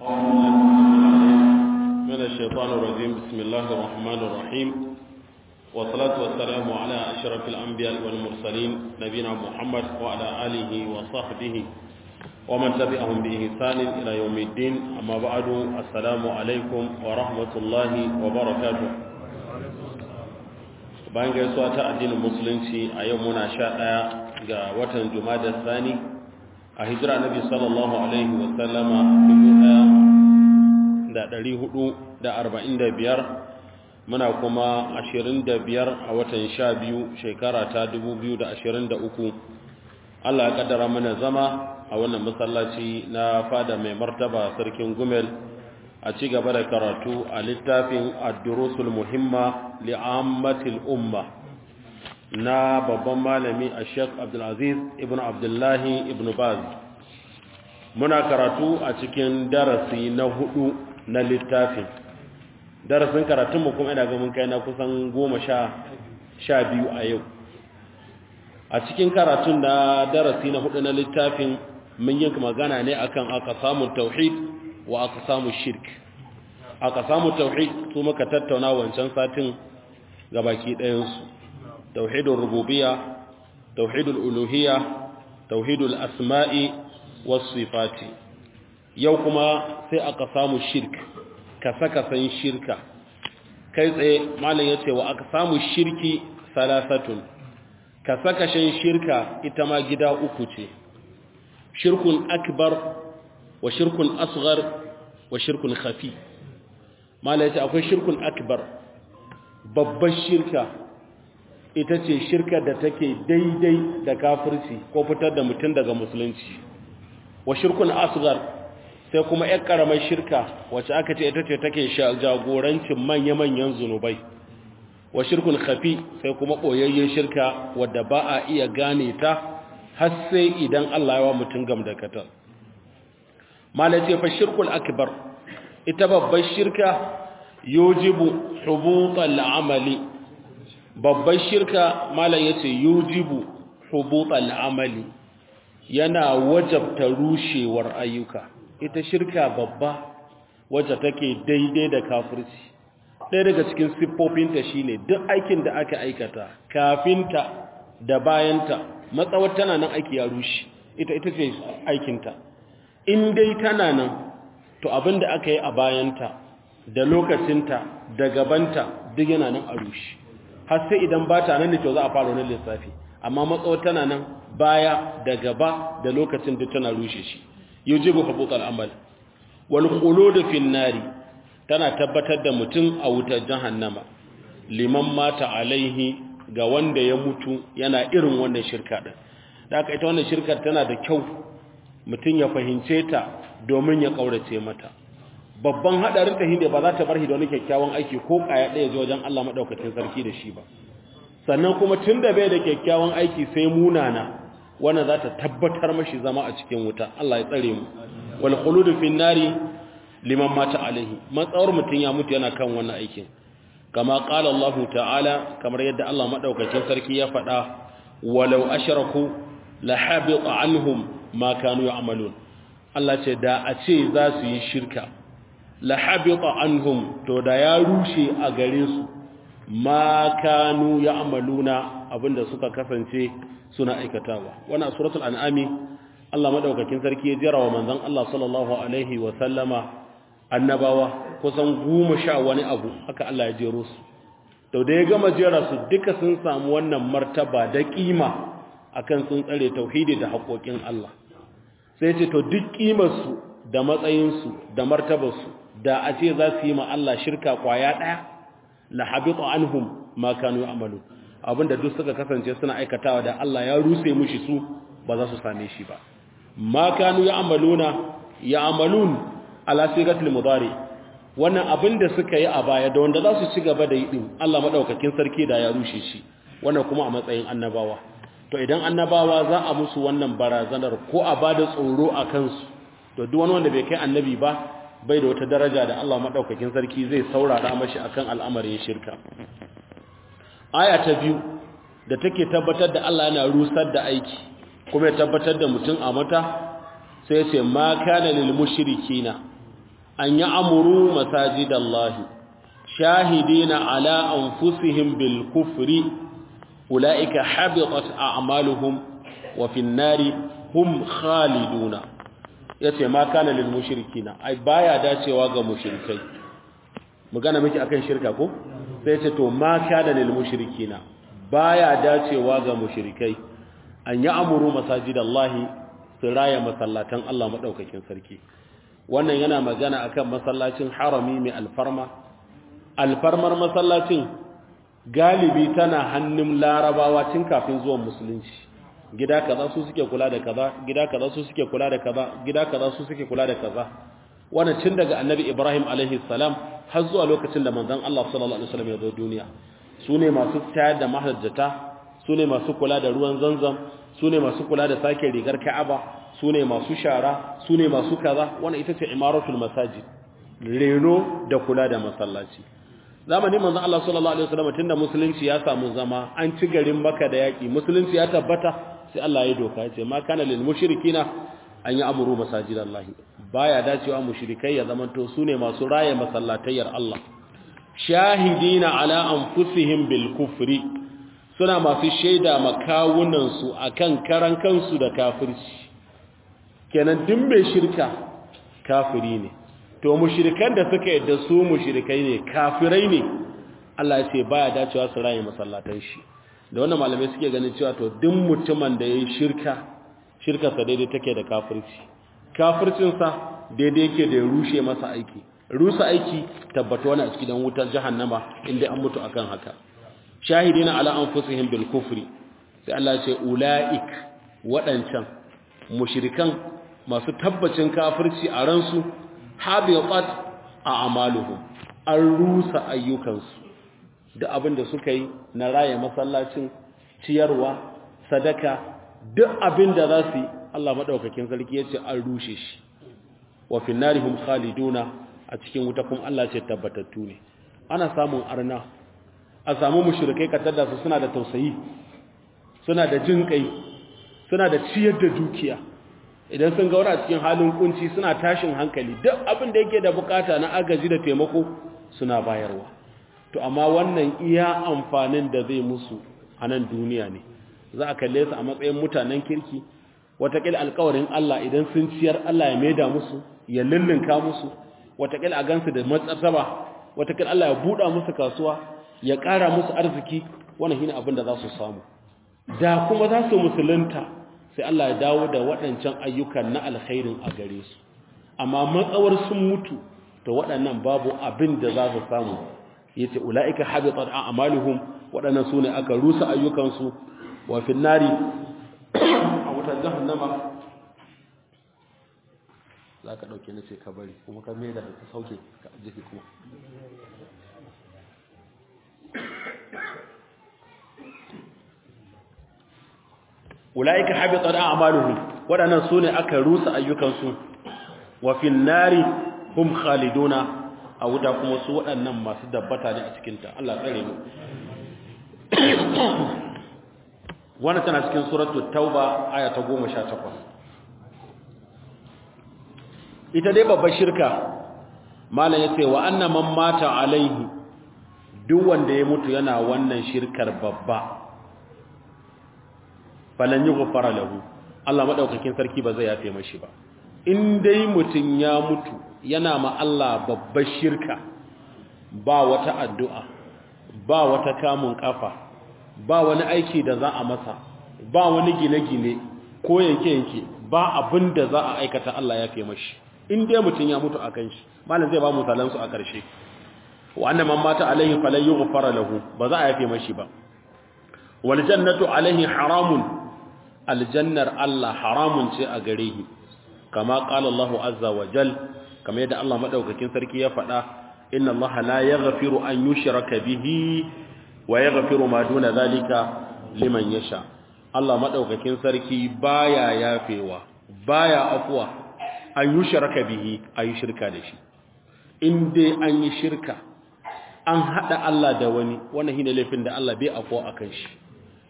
من الشيطان الرجيم بسم الله الرحمن الرحيم والصلاة والسلام على أشرف الأنبياء والمرسلين نبينا محمد وعلى آله وصحبه ومن تبعهم بإحسان إلى يوم الدين أما بعد السلام عليكم ورحمة الله وبركاته bayan gaisuwa ta addinin musulunci a yau muna sha ɗaya ga watan jumada sani a hijira nabi sallallahu alaihi wasallama dubu ɗaya da ɗari hudu da arba'in da biyar muna kuma ashirin da biyar a watan sha biyu shekara ta dubu biyu da ashirin da uku allah ya kaddara mana zama a wannan masallaci na fada mai martaba sarkin gumel a ci gaba da karatu a littafin ad-durusul muhimma li'ammatil umma na babban malami a sheikh abdulaziz ibn abdullahi ibn baz muna karatu a cikin darasi na hudu na littafin darasin karatunmu kuma ina ga mun kai na kusan goma sha biyu a yau a cikin karatun na darasi na hudu na littafin mun yi magana ne akan aka samun tauhid wa aka samu shirk aka samu tauhid su muka tattauna wancan satin gabaki ɗayansu tauhidul rububiyya tauhidul uluhiyya tauhidul asma'i was sifati yau kuma sai aka samu shirk kasa-kasan shirka kai tsaye malam yace wa aka samu shirki salasatun kasa-kashen shirka ita ma gida uku ce shirkun akbar wa shirkun asghar wa shirkun khafi malam yace akwai shirkun akbar babbar shirka ita ce shirka da take daidai da kafirci ko fitar da mutum daga musulunci wa shirkun asghar sai kuma ƴar karamar shirka wacce aka ce ita ce take jagorancin manya-manyan zunubai wa shirkun khafi sai kuma boyayyen shirka wadda ba a iya gane ta har sai idan Allah ya wa mutum gam da katar malace fa shirkul akbar ita babbar shirka yujibu hubutal amali babbar shirka malam yace yujibu hubutal amali yana wajabta rushewar ayyuka ita shirka babba wacce take daidai da kafirci ɗaya daga cikin siffofinta shine duk aikin da aka aikata kafinta da bayanta matsawar tana nan aiki ya rushe ita ita ce aikinta in dai tana nan to abin da aka yi a bayanta da lokacinta da gabanta duk yana nan a rushe har sai idan ba ta nan ne to za a fara wani lissafi amma matsawar tana nan baya da gaba da lokacin da tana rushe shi yujibu hubutal amal wal khulud fi nari tana tabbatar da mutum a wutar jahannama liman mata alaihi ga wanda ya mutu yana irin wannan shirka din da aka ita wannan shirkar tana da kyau mutum ya fahimce ta domin ya kaurace mata babban hadarin ta hinde ba za ta bar shi da wani kyakkyawan aiki ko kaya ɗaya zuwa wajen Allah madaukakin sarki da shi ba sannan kuma tunda bai da kyakkyawan aiki sai munana wannan za ta tabbatar mashi zama a cikin wuta Allah ya tsare mu wal khulud fi nari liman mata alaihi matsawar mutun ya mutu yana kan wannan aikin kama qala Allah ta'ala kamar yadda Allah madaukakin sarki ya faɗa walau ashraku la habita anhum ma kanu ya'malun Allah ce da a ce za su yi shirka la habita anhum to da ya rushe a gare su ma kanu ya'maluna abinda suka kasance suna aikatawa wannan suratul an'ami Allah madaukakin sarki ya jira wa manzon Allah sallallahu alaihi wa sallama annabawa kusan goma sha wani abu haka Allah ya jero su to da ya gama jera su duka sun samu wannan martaba da kima akan sun tsare tauhidi da haƙoƙin Allah sai ce to duk kimar su da matsayin su da martabar su da a ce za su yi ma Allah shirka kwaya daya la habita anhum ma kanu ya'malun abinda duk suka kasance suna aikatawa da Allah ya ruse mushi su ba za su same shi ba ma kanu ya'maluna ya'malun ala sigatil mudari wannan abinda suka yi a baya da wanda za su ci gaba da yi din Allah madaukakin sarki da ya rushe shi wannan kuma a matsayin annabawa to idan annabawa za a musu wannan barazanar ko a bada tsoro a kansu to duk wani wanda bai kai annabi ba bai da wata daraja da Allah madaukakin sarki zai saurara mashi akan al'amarin shirka aya ta biyu da take tabbatar da Allah yana rusar da aiki kuma ya tabbatar da mutum a mata sai ce ma kana lil mushrikina an ya'muru masajidallahi shahidina ala anfusihim bil kufri ulaika habitat a'maluhum wa fin nari hum khaliduna yace ma kana lil mushrikina ai baya dacewa ga mushrikai magana miki akan shirka ko sai ce to ma kana lil mushrikina baya dacewa ga mushrikai an yi amuru masajidallahi su raya masallatan Allah madaukakin sarki wannan yana magana akan masallacin harami mai alfarma alfarmar masallacin galibi tana hannun larabawa tun kafin zuwan musulunci gida kaza su suke kula da kaza gida kaza su suke kula da kaza gida kaza su suke kula da kaza wannan tun daga annabi ibrahim alaihi salam har zuwa lokacin da manzon Allah sallallahu alaihi wasallam ya zo duniya su ne masu tayar da mahajjata su ne masu kula da ruwan zanzam su ne masu kula da sake rigar ka'aba su ne masu shara su ne masu kaza wannan ita ce imaratul masajid reno da kula da masallaci zamanin manzon Allah sallallahu alaihi wasallam tunda musulunci ya samu zama an ci garin Makka da yaki musulunci ya tabbata sai Allah ya doka ya ce ma kana lil mushrikina an yi amuru masajidallahi baya dacewa mushrikai ya zamanto su ne masu raye masallatayyar Allah shahidina ala anfusihim bil kufri suna masu shaida makawunan su akan karan kansu da kafirci kenan duk mai shirka kafiri ne to mushrikan da suka yadda su mushrikai ne kafirai ne Allah ya ce baya dacewa su raye masallatan shi da wannan malamai suke ganin cewa to duk mutumin da yayi shirka shirkarsa daidai take da kafirci kafircinsa daidai yake da ya rushe masa aiki rusa aiki tabbata wani a cikin wutar jahannama inda an mutu akan haka shahidina ala anfusihim bil kufri sai Allah ce ulaik wadancan mushrikan masu tabbacin kafirci a ransu habiqat a'maluhum an rusa ayyukansu da abin da suka yi na raye masallacin ciyarwa sadaka duk abin da za su yi Allah maɗaukakin sarki ya ce an rushe shi wa finnarihum khaliduna a cikin wuta kuma Allah ce tabbatattu ne ana samun arna a samu mushrikai katar su suna da tausayi suna da jin kai suna da ciyar da dukiya idan sun ga wani a cikin halin kunci suna tashin hankali duk abin da yake da bukata na agaji da taimako suna bayarwa to amma wannan iya amfanin da zai musu a nan duniya ne za a kalle su a matsayin mutanen kirki watakila alkawarin Allah idan sun ciyar Allah ya maida musu ya lullunka musu watakila a gansu da matsataba watakila Allah ya buɗa musu kasuwa ya ƙara musu arziki wannan shine abin da za su samu da kuma za su musulunta sai Allah ya dawo da waɗancan ayyukan na alkhairin a gare su amma matsawar sun mutu to waɗannan babu abin da za su samu yace ulaika habitat a'maluhum waɗannan sune aka rusa ayyukansu wa fi nari a wutar jahannama za ka ɗauke na ce ka bari kuma ka mai da ka sauke ka jiki kuma ula'ika habitat a'maluhum waɗannan sune aka rusa ayyukansu wa fi nari hum khaliduna a wuta kuma su waɗannan masu dabbata ne a cikinta Allah tsare mu wannan tana cikin suratul tauba aya ta 18 ita dai babbar shirka malam yace wa anna man mata alaihi duk wanda ya mutu yana wannan shirkar babba falan yughfara lahu Allah madaukakin sarki ba zai yafe mashi ba in dai mutun ya mutu yana ma Allah babbar shirka ba wata addu'a ba wata kamun kafa ba wani aiki da za a masa ba wani gine-gine ko yanke-yanke ba abin da za a aikata Allah ya fi mashi in dai mutum ya mutu a kan shi malam zai ba misalansu a ƙarshe wannan man mata alaihi falan yughfara lahu ba za a yafe mashi ba wal jannatu alaihi haramun aljannar Allah haramun ce a gare shi kama qala Allah azza wa jal kama yadda Allah madaukakin sarki ya faɗa inna Allah la yaghfiru an yushraka bihi wa ya gafiru ma duna zalika liman yasha Allah madaukakin sarki baya yafewa baya afuwa an yi shirka bihi ayi shirka da shi in dai an yi shirka an hada Allah da wani wannan shine laifin da Allah bai afuwa akan shi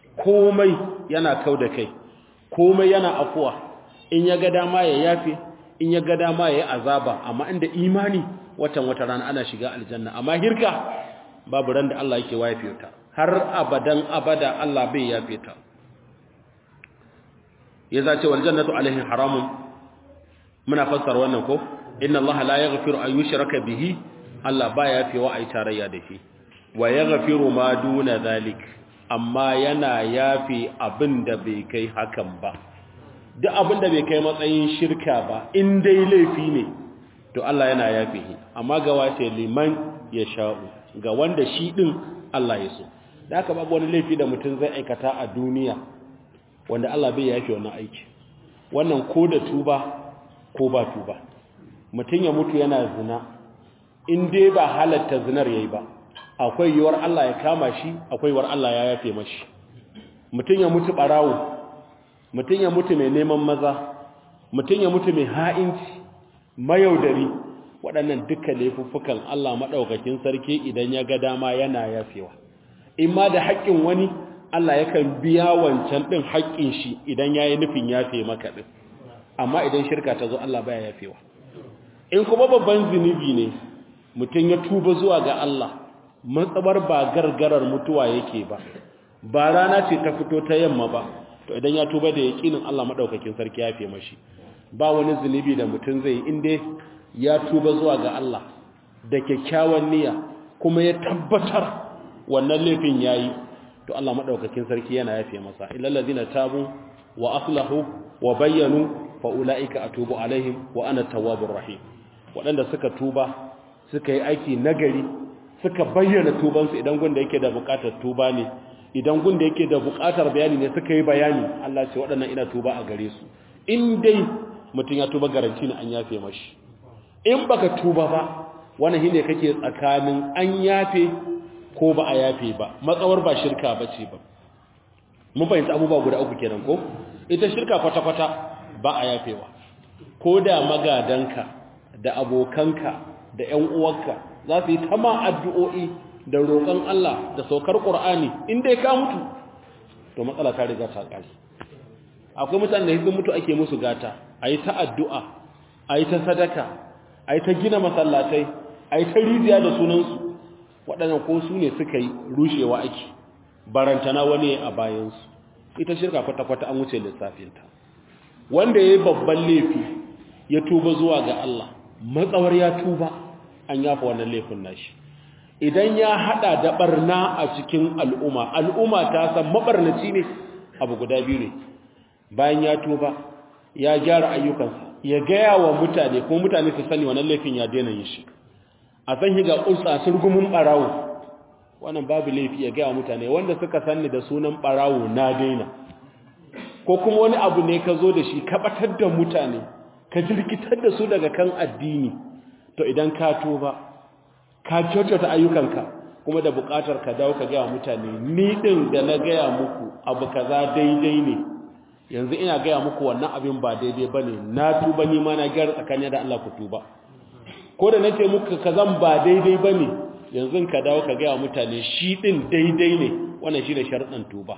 komai yana kau da kai komai yana afuwa in ya ga dama ya yafe in ya ga dama yayi azaba amma inda imani watan wata rana ana shiga aljanna amma hirka babu ran da Allah yake waye ta har abadan abada Allah bai yafe ta ya zace wal jannatu alaihi haramun muna fassara wannan ko inna Allah la yaghfiru an yushraka bihi Allah ba yafewa ai tarayya da shi wa yaghfiru ma duna zalik amma yana yafi abinda bai kai hakan ba duk abinda bai kai matsayin shirka ba in dai laifi ne to Allah yana yafe shi amma ga wace liman ya sha'u ga wanda shi din Allah ya so da haka babu wani laifi da mutum zai aikata a duniya wanda Allah bai yafe wannan aiki wannan ko da tuba ko ba tuba mutum ya mutu yana zina in dai ba halatta zinar yayi ba akwai yiwuwar Allah ya kama shi akwai yiwuwar Allah ya yafe mashi mutum ya mutu barawo mutum ya mutu mai neman maza mutum ya mutu mai ha'inci mayaudari waɗannan duka laifuffukan Allah maɗaukakin sarki idan ya ga dama yana yafewa in ma da haƙƙin wani Allah yakan biya wancan ɗin haƙƙin shi idan ya yi nufin yafe maka ɗin amma idan shirka ta zo Allah baya yafewa in kuma babban zunubi ne mutum ya tuba zuwa ga Allah matsabar ba gargarar mutuwa yake ba ba rana ce ta fito ta yamma ba to idan ya tuba da yaƙinin Allah maɗaukakin sarki ya fi mashi ba wani zunubi da mutum zai inda ya tuba zuwa ga Allah da kyakkyawan niyya kuma ya tabbatar wannan laifin yayi to Allah maɗaukakin sarki yana yafe masa illal ladina tabu wa aslahu wa bayyanu fa ulaika atubu alaihim wa ana tawwabur rahim waɗanda suka tuba suka yi aiki nagari suka bayyana tubansu idan gunda yake da buƙatar tuba ne idan gunda yake da buƙatar bayani ne suka yi bayani Allah ce waɗannan ina tuba a gare su in dai mutum ya tuba garanti ne an yafe mashi in baka tuba ba wannan shine kake tsakanin an yafe ko ba a yafe ba matsawar ba shirka bace ba mun fahimta abubuwa guda uku kenan ko ita shirka kwata-kwata ba a yafewa ko da magadanka da abokanka da ƴan uwanka za su yi tama addu'o'i da roƙon Allah da saukar Qur'ani in dai ka mutu to matsala ta riga ta ƙare akwai mutanen da hikin mutu ake musu gata ayi ta addu'a ayi ta sadaka ayi ta gina masallatai ayi ta rijiya da sunansu waɗannan ko su ne suka yi rushewa ake barantana wani a bayansu ita shirka kwata-kwata an wuce lissafinta wanda ya yi babban laifi ya tuba zuwa ga Allah matsawar ya tuba an yafa wannan laifin nashi idan ya hada da barna a cikin al'umma al'umma ta san mabarnaci ne abu guda biyu ne bayan ya tuba ya gyara ayyukansa ya gaya wa mutane kuma mutane su sani wannan laifin ya daina yin shi a san higa ƙulsa surgumin ɓarawo wannan babu laifi ya gaya mutane wanda suka sanni da sunan ɓarawo na daina ko kuma wani abu ne ka zo da shi ka ɓatar da mutane ka jirkitar da su daga kan addini to idan ka tuba ka kyautata ayyukanka kuma da buƙatar ka dawo ka gaya mutane ni ɗin da na gaya muku abu kaza daidai ne yanzu ina gaya muku wannan abin ba daidai ba ne na tuba ni ma na gyara tsakanin da Allah ku tuba ko da nace muku kazan ba daidai bane yanzu ka dawo ka ga mutane shi din daidai ne wannan shine sharuɗan tuba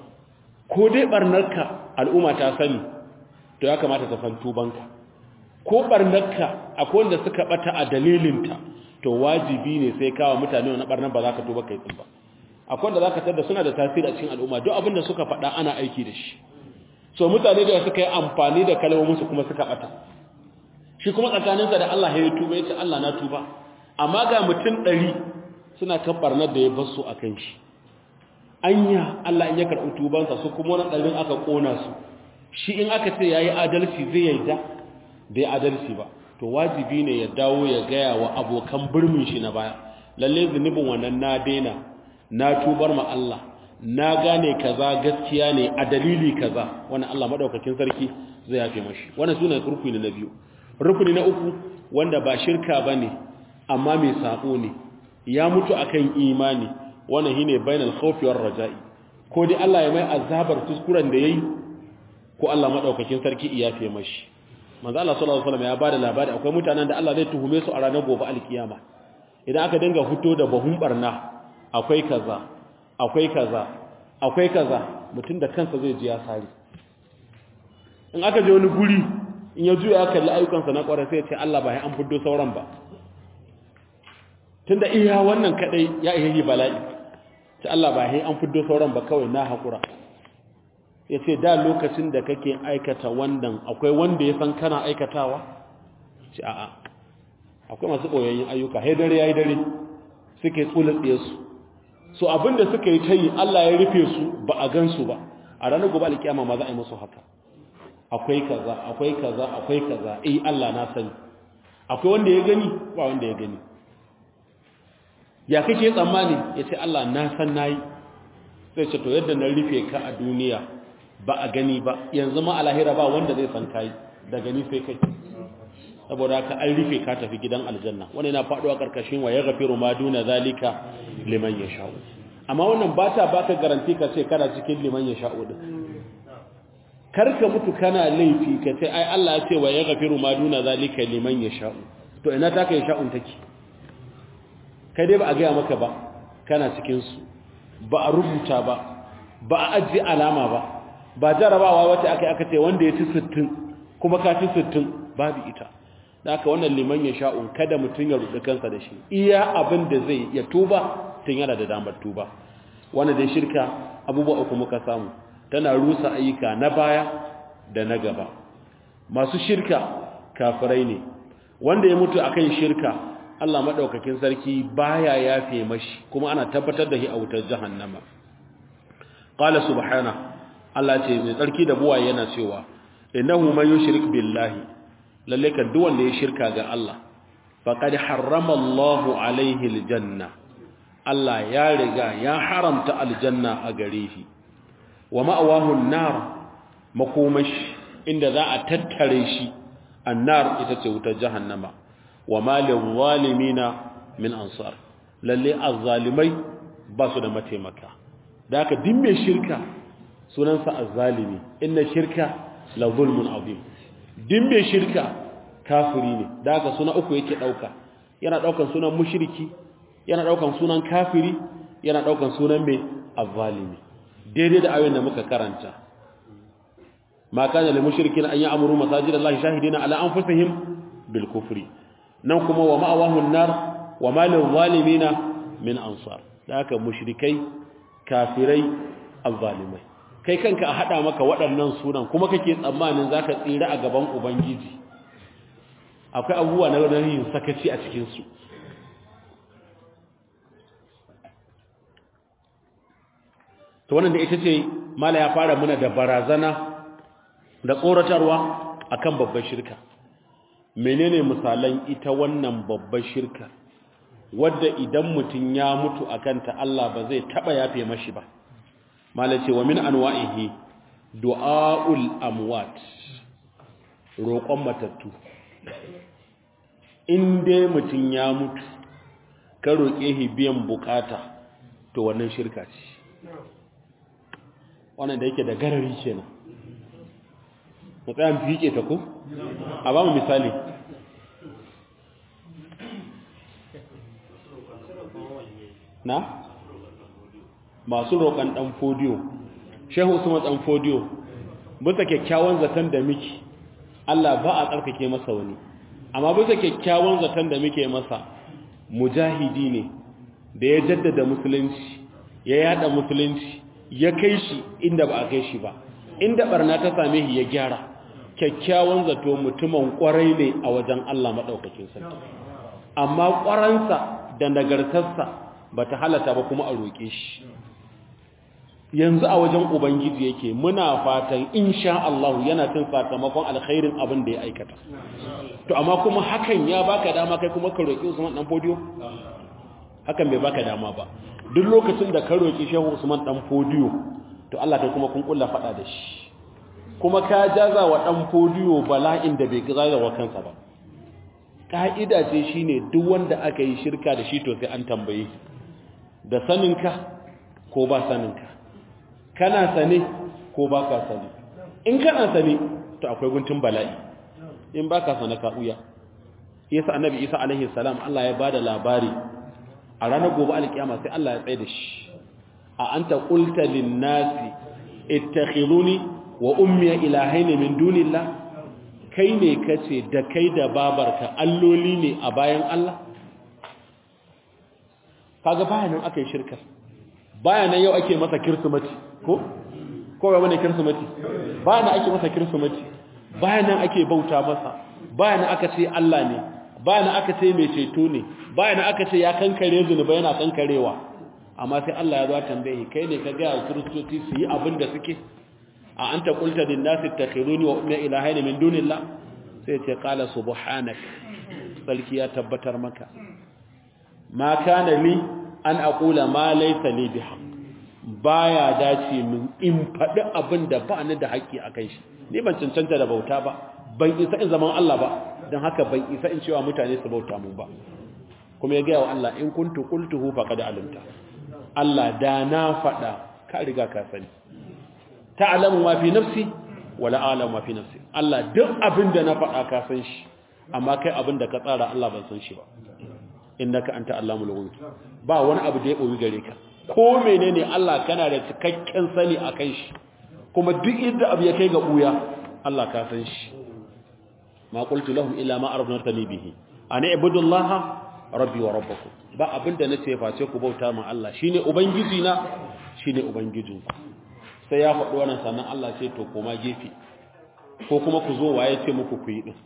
ko dai barnarka al'umma ta sani to ya kamata ta san tubanka ko barnarka akwai wanda suka bata a dalilinta to wajibi ne sai kawo mutane wannan barnar ba za ka tuba kai tsin ba akwai wanda zaka tada suna da tasiri a cikin al'umma duk abin da suka faɗa ana aiki da shi so mutane da suka yi amfani da kalmomin su kuma suka bata shi kuma tsakaninsa da Allah ya tuba ya ce Allah na tuba amma ga mutum ɗari suna kan ɓarnar da ya bar su a kan shi anya Allah in ya karɓi tubansa su kuma wani ɗarin aka ƙona su shi in aka ce ya yi adalci zai yarda bai adalci ba to wajibi ne ya dawo ya gaya wa abokan birnin shi na baya lalle zunubin wannan na daina na tubar ma Allah na gane kaza gaskiya ne a dalili kaza wannan Allah madaukakin sarki zai yafe mashi wannan sune rukuni na biyu rukuni na uku wanda ba shirka bane amma mai sako ne ya mutu akan imani wannan shine bainal khawfi war raja'i ko dai Allah ya mai azabar kuskuren da yayi ko Allah madaukakin sarki ya yafe mashi manzo Allah sallallahu alaihi wasallam ya bada labari akwai mutanen da Allah zai tuhume su a ranar gobe alkiyama idan aka dinga fito da bahun barna akwai kaza akwai kaza akwai kaza mutum da kansa zai ji ya sari in aka je wani guri in ya juya ya kalli ayyukansa na kwarai sai ya ce Allah ba ya an fiddo sauran ba tunda iya wannan kadai ya iya yi bala'i ce Allah ba ya an fiddo sauran ba kawai na haƙura ya ce da lokacin da kake aikata wannan akwai wanda ya san kana aikatawa ce a'a akwai masu ɓoyayyun ayyuka hai dare ya yi dare suke tsulatsiye su so abinda suka yi ta yi Allah ya rufe su ba a gan su ba a ranar gobe alkiyama ma za a yi musu haka akwai kaza akwai kaza akwai kaza eh Allah na sani akwai wanda ya gani ba wanda ya gani ya kake tsammani ya ce Allah na san nayi sai ce to yadda na rufe ka a duniya ba a gani ba yanzu ma a lahira ba wanda zai san kai da gani sai kai saboda haka an rufe ka tafi gidan aljanna wani na faɗuwa karkashin wa ya gafiru ma duna zalika liman ya sha'u amma wannan ba ta baka garanti ka ce kana cikin liman ya sha'u din karka mutu kana laifi ka ce ai Allah ya ce wa ya gafiru ma duna zalika liman ya sha'u to ina taka ya sha'un take kai dai ba a gaya maka ba kana cikin su ba a rubuta ba ba a ajiye alama ba ba jarabawa wata aka aka ce wanda ya ci 60 kuma ka ci 60 babu ita da aka wannan liman ya sha'un kada mutum ya rudu kansa da shi iya abin da zai ya tuba tun yana da damar tuba wanda dai shirka abubuwa uku muka samu tana rusa ayyuka na baya da na gaba masu shirka kafirai ne wanda ya mutu akan shirka Allah madaukakin sarki baya yafe mashi kuma ana tabbatar da shi a wutar jahannama qala subhana Allah ce mai tsarki da buwaye yana cewa innahu man yushrik billahi lalle kan duk wanda ya shirka ga Allah faqad harrama Allahu alaihi aljanna Allah ya riga ya haramta aljanna a gare shi wa ma'awahu an-nar makomashi inda za a tattare shi annar ita ce wutar jahannama wa malin zalimina min ansar lalle azzalimai ba su da mataimaka da haka din mai shirka sunansa azzalimi inna shirka la zulmun azim din mai shirka kafiri ne da haka suna uku yake dauka yana daukan sunan mushriki yana daukan sunan kafiri yana daukan sunan mai azzalimi daidai da ayoyin da muka karanta ma kana lil mushrikin an ya'muru masajid Allah shahidina ala anfusihim bil kufri nan kuma wa ma'awahu an-nar wa ma lil zalimina min ansar da haka mushrikai kafirai azzalimai kai kanka a hada maka waɗannan sunan kuma kake tsammanin zaka tsira a gaban ubangiji akwai abubuwa na yin sakaci a cikin su to wannan da ita ce mala ya fara muna da barazana da tsoratarwa akan babbar shirka menene misalan ita wannan babbar shirka wadda idan mutum ya mutu akan ta Allah ba zai taba yafe mashi ba mala ce wa min anwa'ihi du'aul amwat roƙon matattu in dai mutum ya mutu ka roƙe shi biyan bukata to wannan shirka ce wannan da yake da garari kenan mu tsaya mu fiƙe ta ko a ba mu misali na masu roƙon ɗan fodiyo shehu usman ɗan fodiyo bisa kyakkyawan zaton da miki Allah ba a tsarkake masa wani amma bisa kyakkyawan zaton da muke masa mujahidi ne da ya jaddada musulunci ya yada musulunci ya kai shi inda ba a kai shi ba inda barna ta same shi ya gyara kyakkyawan zato mutumin kwarai ne a wajen Allah madaukakin sarki amma kwaransa da nagartarsa bata halata ba kuma a roke shi yanzu a wajen ubangiji yake muna fatan insha Allah yana cin sakamakon alkhairin abin da ya aikata to amma kuma hakan ya baka dama kai kuma ka roki Usman dan Fodiyo hakan bai baka dama ba duk lokacin da ka roki Shehu Usman dan Fodiyo to Allah kai kuma kun kulla fada da shi kuma ka jaza wa dan Fodiyo bala'in da bai gaza wa kansa ba ka'ida ce shine duk wanda aka yi shirka da shi to sai an tambaye da saninka ko ba saninka kana sane ko ba ka sane in kana sane to akwai guntun bala'i in ba ka sane ka uya yasa annabi isa alaihi salam Allah ya bada labari a ranar gobe alkiyama sai Allah ya tsaye da shi a anta qulta lin nasi ittakhiruni wa ummi ilahaini min dunillah kai ne kace da kai da babarka alloli ne a bayan Allah kaga bayanan aka yi shirkar bayanan yau ake masa kirsimati ko ko ba bane kirsimati bayanan ake masa kirsimati bayanan ake bauta masa bayanan aka ce Allah ne bayanan aka ce mai ceto ne bayanan aka ce ya kankare zunuba yana kankarewa amma sai Allah ya zo tambaye kai ne ka ga kiristoci su yi abin da suke a anta qulta lin nasi takhiruni wa ummi ilahayn min dunillah sai ce qala subhanak sarki ya tabbatar maka ma kana li an aqula ma laysa li bihaq baya dace min in faɗi abin da ba ni da haƙƙi akan shi ni ban cancanta da bauta ba ban isa in zaman Allah ba don haka ban isa in cewa mutane su bauta mu ba kuma ya gaya wa Allah in kuntu qultuhu faqad alimta Allah da na faɗa ka riga ka sani ta'lamu ma fi nafsi wala a'lamu ma fi nafsi Allah duk abin da na faɗa ka san shi amma kai abin da ka tsara Allah ban san shi ba innaka anta allamul ghuyub ba wani abu da ya koyi gare ka ko menene Allah kana da cikakken sani akan shi kuma duk inda abu ya kai ga buya Allah ka san shi ma qultu lahum illa ma arafnatani bihi ana ibudullaha rabbi wa rabbukum ba abinda nace face ku bauta min Allah shine ubangiji na shine ubangijinku sai ya faɗi wannan sannan Allah ce to koma gefe ko kuma ku zo waye ce muku ku yi din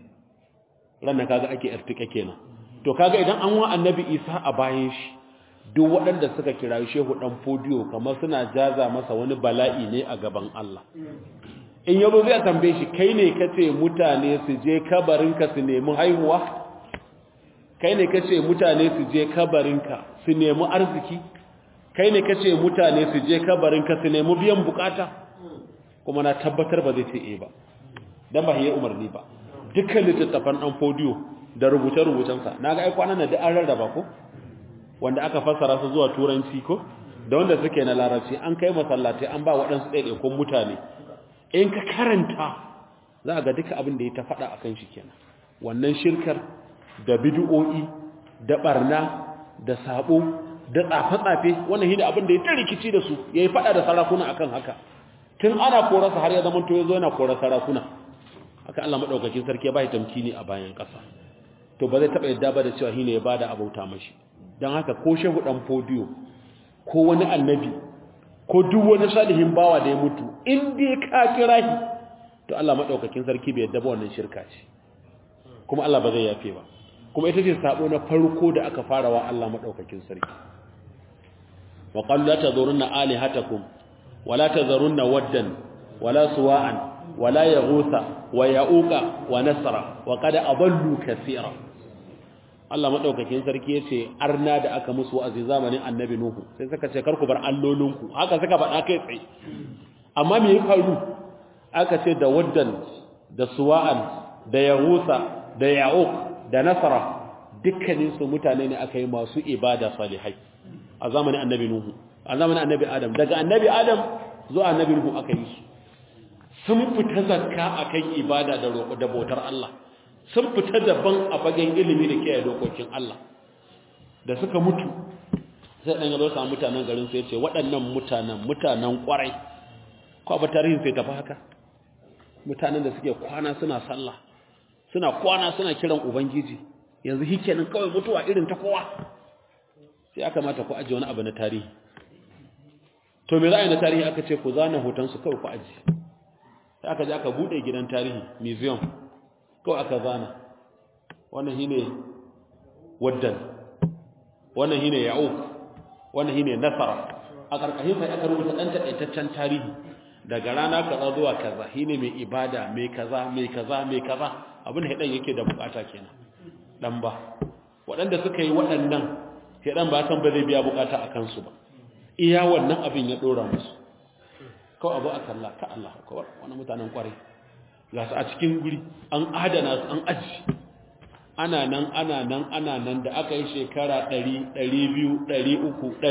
ranan kaga ake irtika kenan to kaga idan an wa annabi Isa a bayan shi duk waɗanda suka kira shehu dan fodiyo kamar suna jaza masa wani bala'i ne a gaban Allah in yabo zai tambaye shi kai ne kace mutane su je kabarinka su nemi haihuwa kai ne kace mutane su je kabarinka su nemi arziki kai ne kace mutane su je kabarinka su nemi biyan bukata kuma na tabbatar ba zai ce eh ba dan ba yayi umarni ba dukkan littattafan dan fodiyo da rubuce-rubucensa naga ai kwanan da an rarraba ko wanda aka fassara su zuwa turanci ko da wanda suke na larabci an kai masallatai an ba waɗansu ɗaiɗaikun mutane in ka karanta za ga duka abin da ya ta faɗa a kan shi kenan wannan shirkar da bidu'o'i da ɓarna da sabo da tsafe-tsafe wannan shi abin da ya ta rikici da su ya yi faɗa da sarakuna akan haka tun ana korarsa har ya zama to ya zo yana korar sarakuna haka Allah maɗaukakin sarki ya ba shi tamkini a bayan ƙasa to ba zai taɓa yadda ba da cewa shi ne ya ba da abauta mashi don haka ko shehu ɗan fodiyo ko wani annabi ko duk wani salihin bawa da ya mutu in dai ka kira shi to Allah madaukakin sarki bai yadda ba wannan shirka ce kuma Allah ba zai yafe ba kuma ita ce sabo na farko da aka fara wa Allah madaukakin sarki wa qalu la tadhurunna alihatakum wa la tadhurunna waddan wala suwa'an wala yaghutha wa ya'uqa wa nasra wa qad adallu kaseera Allah madaukakin sarki yace arna da aka musu wa'azi zamanin annabi nuhu sai suka ce karku bar allolinku haka suka faɗa kai tsaye amma me ya faru aka ce da waddan da suwa'an da yahusa da ya'uq da nasara dukkanin su mutane ne aka yi masu ibada salihai a zamanin annabi nuhu a zamanin annabi adam daga annabi adam zuwa annabi nuhu aka yi su sun fita zakka akan ibada da roƙo da bautar Allah sun fita daban a fagen ilimi da kiyaye dokokin Allah da suka mutu sai dan yazo sa mutanen garin sai ce waɗannan mutanen mutanen kwarai ko ba tarihin sai tafi haka mutanen da suke kwana suna sallah suna kwana suna kiran ubangiji yanzu hikenan kawai mutuwa irin ta kowa sai aka mata ku aje wani abu na tarihi to me ra'ayi na tarihi aka ce ku zana hoton su kawai ku aje sai aka je aka bude gidan tarihi museum kawai aka zana wannan shine waddan wannan shine ya'uq wannan shine nasara a karkashin sai aka rubuta dan takaitaccen tarihi daga rana kaza zuwa kaza shine mai ibada mai kaza mai kaza mai kaza abin da dan yake da bukata kenan dan ba waɗanda suka yi waɗannan sai dan ba san ba zai biya bukata a kansu ba iya wannan abin ya dora musu kawai abu a kalla ka Allah kawai wani mutanen kwarai ga su a cikin guri an adana su an aji ana nan ana nan ana nan da aka yi shekara 100 200 300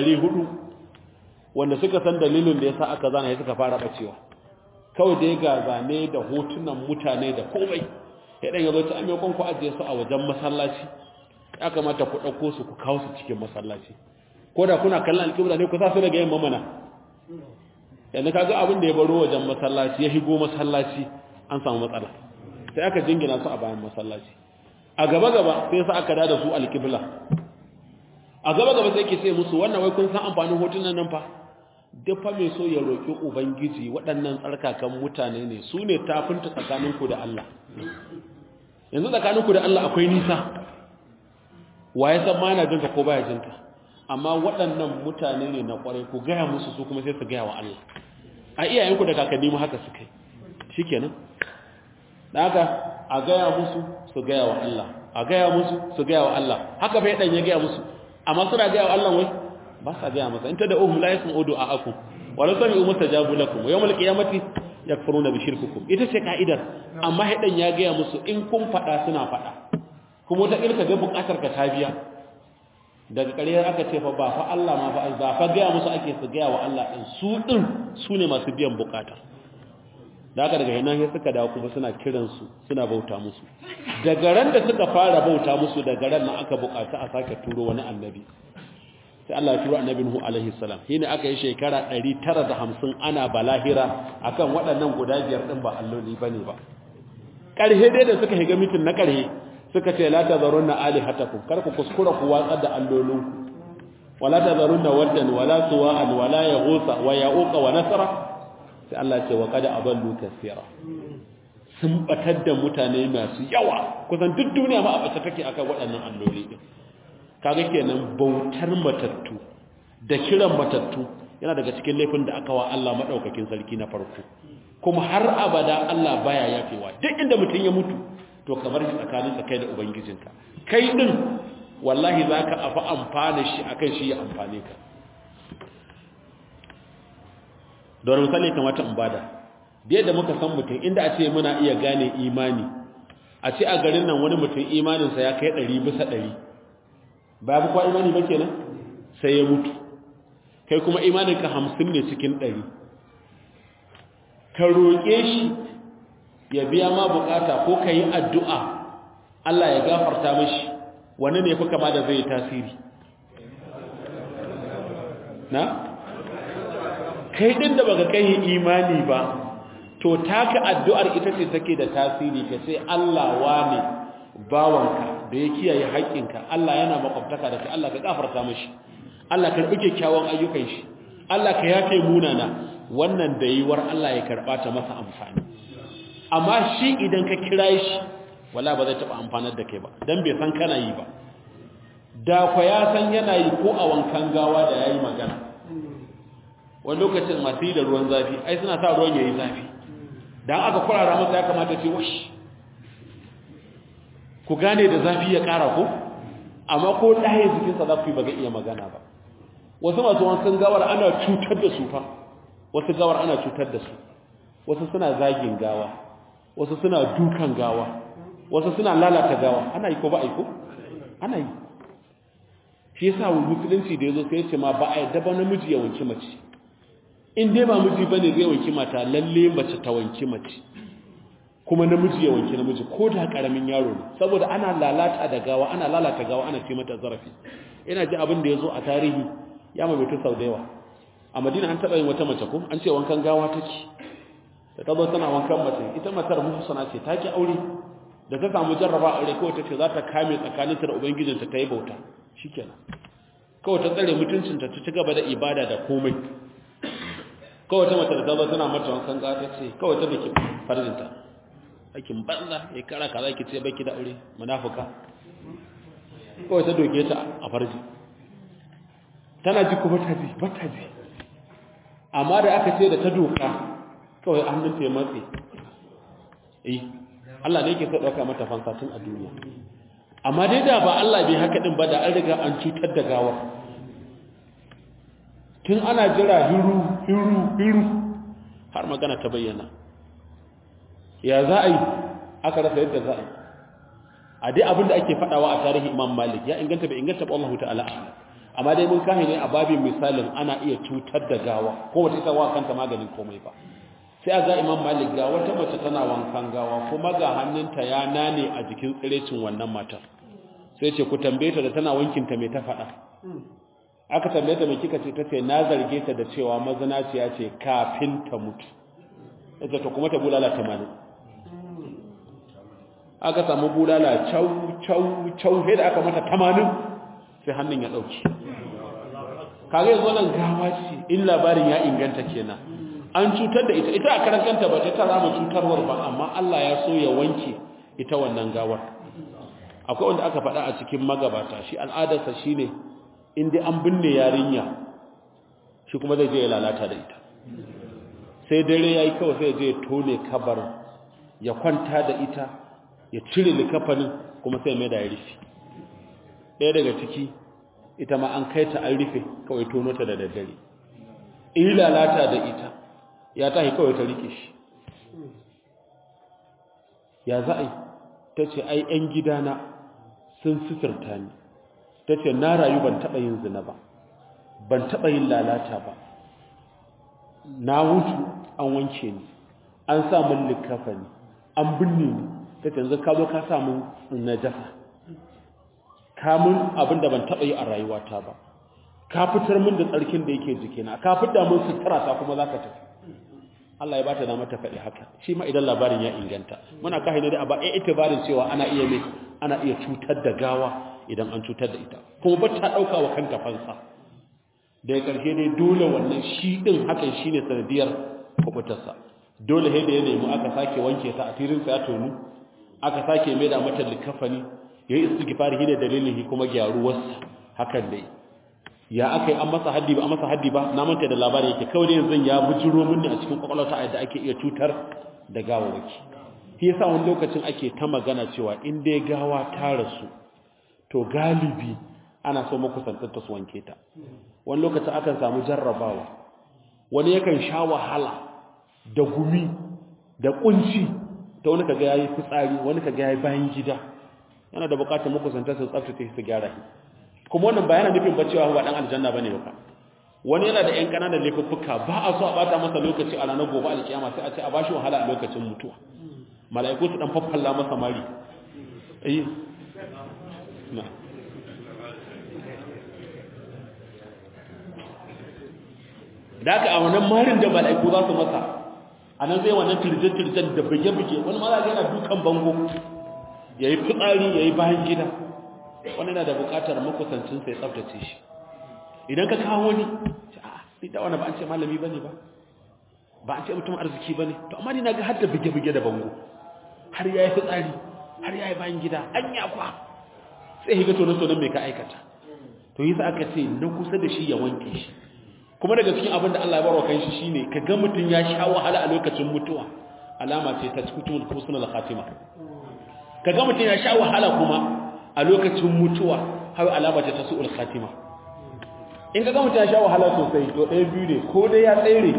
400 wanda suka san dalilin da yasa aka zana ya suka fara bacewa kawai dai ga zane da hotunan mutane da komai ya dan yazo ta amikon ku ajiye su a wajen masallaci ya kamata ku dauko su ku kawo su cikin masallaci ko da kuna kallon alƙibla ne ku sa su daga yamma mana yanzu kaga abin da ya baro wajen masallaci ya higo masallaci an samu matsala sai aka jingina su a bayan masallaci a gaba gaba sai sa aka dada su alqibla a gaba gaba sai ke ce musu wannan wai kun san amfanin hotunan nan fa duk fa mai so ya roki ubangiji waɗannan tsarkakan mutane ne su ne tafinta tsakaninku da Allah yanzu tsakaninku da Allah akwai nisa waye san ma yana jinka ko baya jinka amma waɗannan mutane ne na ƙwarai ku gaya musu su kuma sai su gaya wa Allah a iyayenku da kakanni mu haka su kai shikenan da haka a gaya musu su gaya wa Allah a gaya musu su gaya wa Allah haka bai dan ya gaya musu amma suna gaya wa Allah wai ba sa gaya masa in ta da uhum la yasmu du'aakum wa la sami'u mustajabu lakum wa yawmal qiyamati yakfuruna bi shirkikum ita ce ka'idar amma haidan ya gaya musu in kun fada suna fada kuma ta ilka ga bukatar ka ta biya daga ƙaryar aka ce fa ba fa Allah ma fa ba fa gaya musu ake su gaya wa Allah din su din su ne masu biyan bukata da haka daga yana sai suka dawo kuma suna kiran su suna bauta musu daga ran da suka fara bauta musu daga ran nan aka bukata a sake turo wani annabi sai Allah ya turo annabi Nuhu alaihi salam shine aka yi shekara 950 ana balahira akan waɗannan guda biyar din ba alloli bane ba ƙarhe dai da suka higa mitin na ƙarhe suka ce la tazarunna alihatakum kar ku kuskura ku watsar da allolinku wala tazarunna waddan wala suwa'an wala yaghusa wa ya'uqa wa nasra sai Allah ce wa qad aballu kaseera sun batar da mutane masu yawa kusan duk duniya ma a bace take akan waɗannan alloli din kaga kenan bautar matattu da kiran matattu yana daga cikin laifin da aka wa Allah madaukakin sarki na farko kuma har abada Allah baya yafewa duk inda mutum ya mutu to kamar shi tsakanin sa kai da ubangijinka kai din wallahi zaka afa amfana shi akan shi ya amfane ka don misali kamata in bada biyar da muka san mutum inda a ce muna iya gane imani a ce a garin nan wani mutum imaninsa ya kai ɗari bisa ɗari ba ya kwa imani ba kenan sai ya mutu kai kuma imaninka hamsin ne cikin ɗari ka roƙe shi ya biya ma bukata ko ka yi addu'a Allah ya gafarta mashi wani ne fi kama da zai tasiri na? kai ɗin da baka kai imani ba to taka addu'ar ita ce take da tasiri ka ce Allah wane bawanka da ya kiyaye haƙƙinka Allah yana makwabtaka da kai Allah ka gafarta mashi Allah ka rubuke kyawun ayyukan shi Allah ka yafe munana wannan da yiwar Allah ya karɓa ta masa amfani amma shi idan ka kira shi wala ba zai taɓa amfanar da kai ba dan bai san kana yi ba da kwa ya san yana yi ko a wankan gawa da yayi magana wani lokacin masu yi da ruwan zafi ai suna sa ruwan yayi zafi dan aka kurara masa ya kamata ce wash ku gane da zafi ya ƙara ko amma ko ɗaya jikinsa za ku yi ba ga iya magana ba wasu masu wankan gawar ana cutar da su fa wasu gawar ana cutar da su wasu suna zagin gawa wasu suna dukan gawa wasu suna lalata gawa ana yi ko ba a yi ko ana yi shi yasa wa musulunci da yazo sai ya ce ma ba a yadda ba namiji ya wanki mace in dai ba miji bane zai wanki mata lalle mace ta wanki mace kuma namiji ya wanki namiji ko da karamin yaro ne saboda ana lalata da gawa ana lalata gawa ana ce mata zarafi ina ji abin da yazo a tarihi ya maimaita sau da yawa a madina an taɓa yin wata mace ko an ce wankan gawa take da ta zo tana wankan mace ita matar muhsana ce ta ki aure da ta samu jarraba aure kawai ta ce za ta kame tsakaninta da ubangijinta ta yi bauta shikenan kawai ta tsare mutuncinta ta ci gaba da ibada da komai kawai ta mace da ta zo tana mata wankan gawa ta ce kawai ta dake farjinta aikin banza ya kara kaza ki ce baki da aure munafuka kawai ta doke ta a farji tana ji kuma ta ji ba ta ji amma da aka ce da ta doka kawai hannunta ya matse eh Allah ne yake so dauka mata fansa tun a duniya amma dai da ba Allah bai haka din ba da an riga an cutar da gawar tun ana jira hiru hiru hiru har magana ta bayyana ya za a yi aka rasa yadda za a yi a dai abinda ake fadawa a tarihi imam malik ya inganta bai inganta ba Allah ta'ala amma dai mun kahi ne a babin misalin ana iya cutar da gawa ko wata ita wa kanta maganin komai ba sai a ga imam malik ga wata mace tana wankan gawa kuma ga hannunta ya nane a jikin tsirecin wannan matar sai ce ku tambaye ta da tana wankinta mai ta faɗa aka tambaye ta mai kika ce ta ce na zarge ta da cewa mazinaciya ce kafin ta mutu ita ta kuma ta bulala tamanin aka samu bulala cau cau cau sai da aka mata tamanin sai hannun ya ɗauki kaga yanzu nan gawa ce in labarin ya inganta kenan an cutar da ita ita a karan kanta ba ta tara mu cutarwar ba amma Allah ya so ya wanke ita wannan gawar akwai wanda aka faɗa a cikin magabata shi al'adarsa shine in dai an binne yarinya shi kuma zai je ya lalata da ita sai dare yayi kawai sai je ya tone kabar ya kwanta da ita ya cire likafanin kuma sai mai da ya rufe ɗaya daga ciki ita ma an kai ta an rufe kawai tono ta da daddare in lalata da ita ya tahi kawai ta rike shi ya za a yi ta ce ai 'yan gidana sun sifirta ni ta ce na rayu ban taɓa yin zina ba ban taɓa yin lalata ba na wuce an wanke ni an sa min likafa ni an binne ni ta ce yanzu ka zo ka sa min najasa ka mun abin da ban taɓa yi a rayuwata ba ka fitar min da tsarkin da yake jikina ka fitar min sutura ta kuma za ka tafi Allah ya bata da mata faɗi haka shi ma idan labarin ya inganta muna kai ne da ba ai itibarin cewa ana iya me ana iya cutar da gawa idan an cutar da ita kuma ba ta dauka wa kanta fansa da ya karshe dai dole wannan shi din hakan shine sanadiyar kubutarsa dole sai da ya nemi aka sake wanke ta a tirin sa ya tonu aka sake mai da mata likafani yayi istighfar hine dalilin kuma gyaruwarsa hakan dai ya aka yi an masa haddi ba an masa haddi ba na manta da labarin yake kawai yanzu ya bujiro mini a cikin kwakwalwata a yadda ake iya cutar da gawawaki shi yasa wani lokacin ake ta magana cewa in dai gawa ta rasu to galibi ana so makusantar ta su wanke ta wani lokacin akan samu jarrabawa wani yakan sha wahala da gumi da kunci ta wani kaga yayi fitsari wani kaga yayi bayan gida yana da bukatar makusantar su tsaftace su gyara shi kuma wannan bayanan nufin ba cewa ba dan aljanna bane ba wani yana da ƴan kananan laifuffuka ba a so a bata masa lokaci a ranar gobe alkiyama sai a ce a bashi wahala a lokacin mutuwa mala'iku su dan faffalla masa mari eh na da ka a wannan marin da mala'iku za su masa a nan zai wannan tirje-tirjen da bige-bige wani ma za yana dukan bango ya yi fitsari ya yi bayan gida wani na da bukatar makusancin sai tsaftace shi idan ka kawo wani a ni da wani ba an ce malami ba ne ba ba an ce mutum arziki ba ne to amma ni na ga har da bige-bige da bango har ya yi fitsari har ya yi bayan gida an yi akwa sai higa tonon-tonon mai ka aikata to yi sa aka ce na kusa da shi ya wanke shi kuma daga cikin abin da Allah ya barwa kan shi shine ka ga mutum ya sha wahala a lokacin mutuwa alama ce ta cikin husnul khatima ka ga mutum ya sha wahala kuma a lokacin mutuwa har alama ta su'ul khatima in ka ga mutum ya sha wahala sosai to ɗaya biyu ne ko dai ya tsere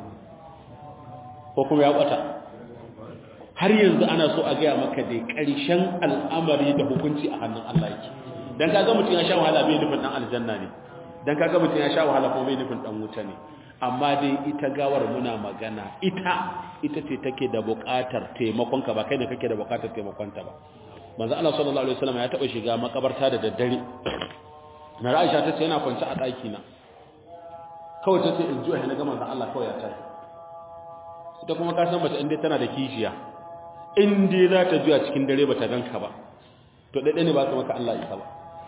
ko kuma ya kwata har yanzu ana so a gaya maka dai ƙarshen al'amari da hukunci a hannun Allah yake dan ka ga mutum ya sha wahala bai nufin dan aljanna ne dan ka ga mutum ya sha wahala kuma bai nufin dan wuta ne amma dai ita gawar muna magana ita ita ce take da buƙatar taimakonka ba kai ne kake da buƙatar taimakonta ba manzo Allah sallallahu alaihi wasallam ya taba shiga makabarta da daddare na Aisha ta ce yana kwance a daki na kawai ta ce in juya na ga manzo Allah kawai ya tashi ita kuma ka san mace inda tana da kishiya in dai za ta juya cikin dare ba ta ganka ba to daidai ne ba ka maka Allah isa ba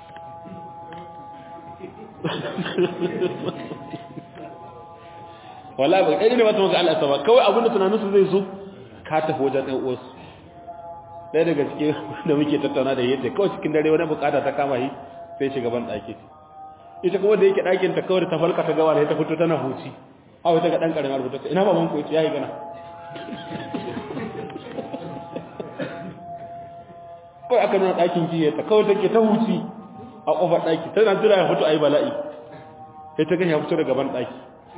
wallahi ba daidai ne ba ta maka Allah isa ba kawai abinda tunaninsu zai zo ka tafi wajen ɗan uwarsu ɗaya daga cikin da muke tattauna da yadda kawai cikin dare wani bukata ta kama yi sai shiga ban ɗaki ita kuma da yake ɗakin ta kawai ta falka ta gawa da ta fito tana huci a wata ga ɗan ƙaramin rubuta ta ina baban ku ya yi gana kawai aka nuna ɗakin jiya ta kawai take ta huci a ƙofar ɗaki tana jira ya fito a yi bala'i sai ta gani ya fito daga ban ɗaki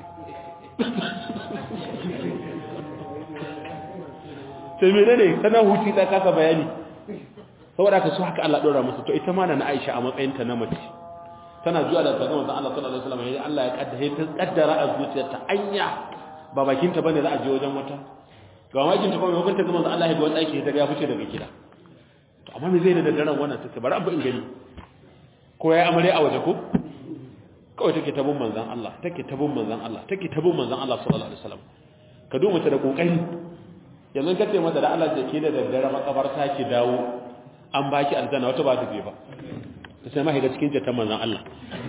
sai mene ne tana huci ta kasa bayani saboda ka so haka Allah dora musu to ita ma na Aisha a matsayin ta na mace tana zuwa da daga manzon Allah sallallahu alaihi wasallam yayin Allah ya kaddara ta kaddara a zuciyarta anya ba bakin ta bane za a je wajen wata ga makin ta kuma hukunta ga manzon Allah ya ga wani daki ta ga ya fice daga gida to amma me zai da daren wannan take bari abu in gani ko yayi amare a waje ko kawai take tabun manzon Allah take tabun manzon Allah take tabun manzon Allah sallallahu alaihi wasallam ka duba ta da kokari yanzu ka ce mata da Allah da ke da daddare makabarta ki dawo an baki aljanna wata ba ta je ba ta sai ma shiga cikin jatan manzon Allah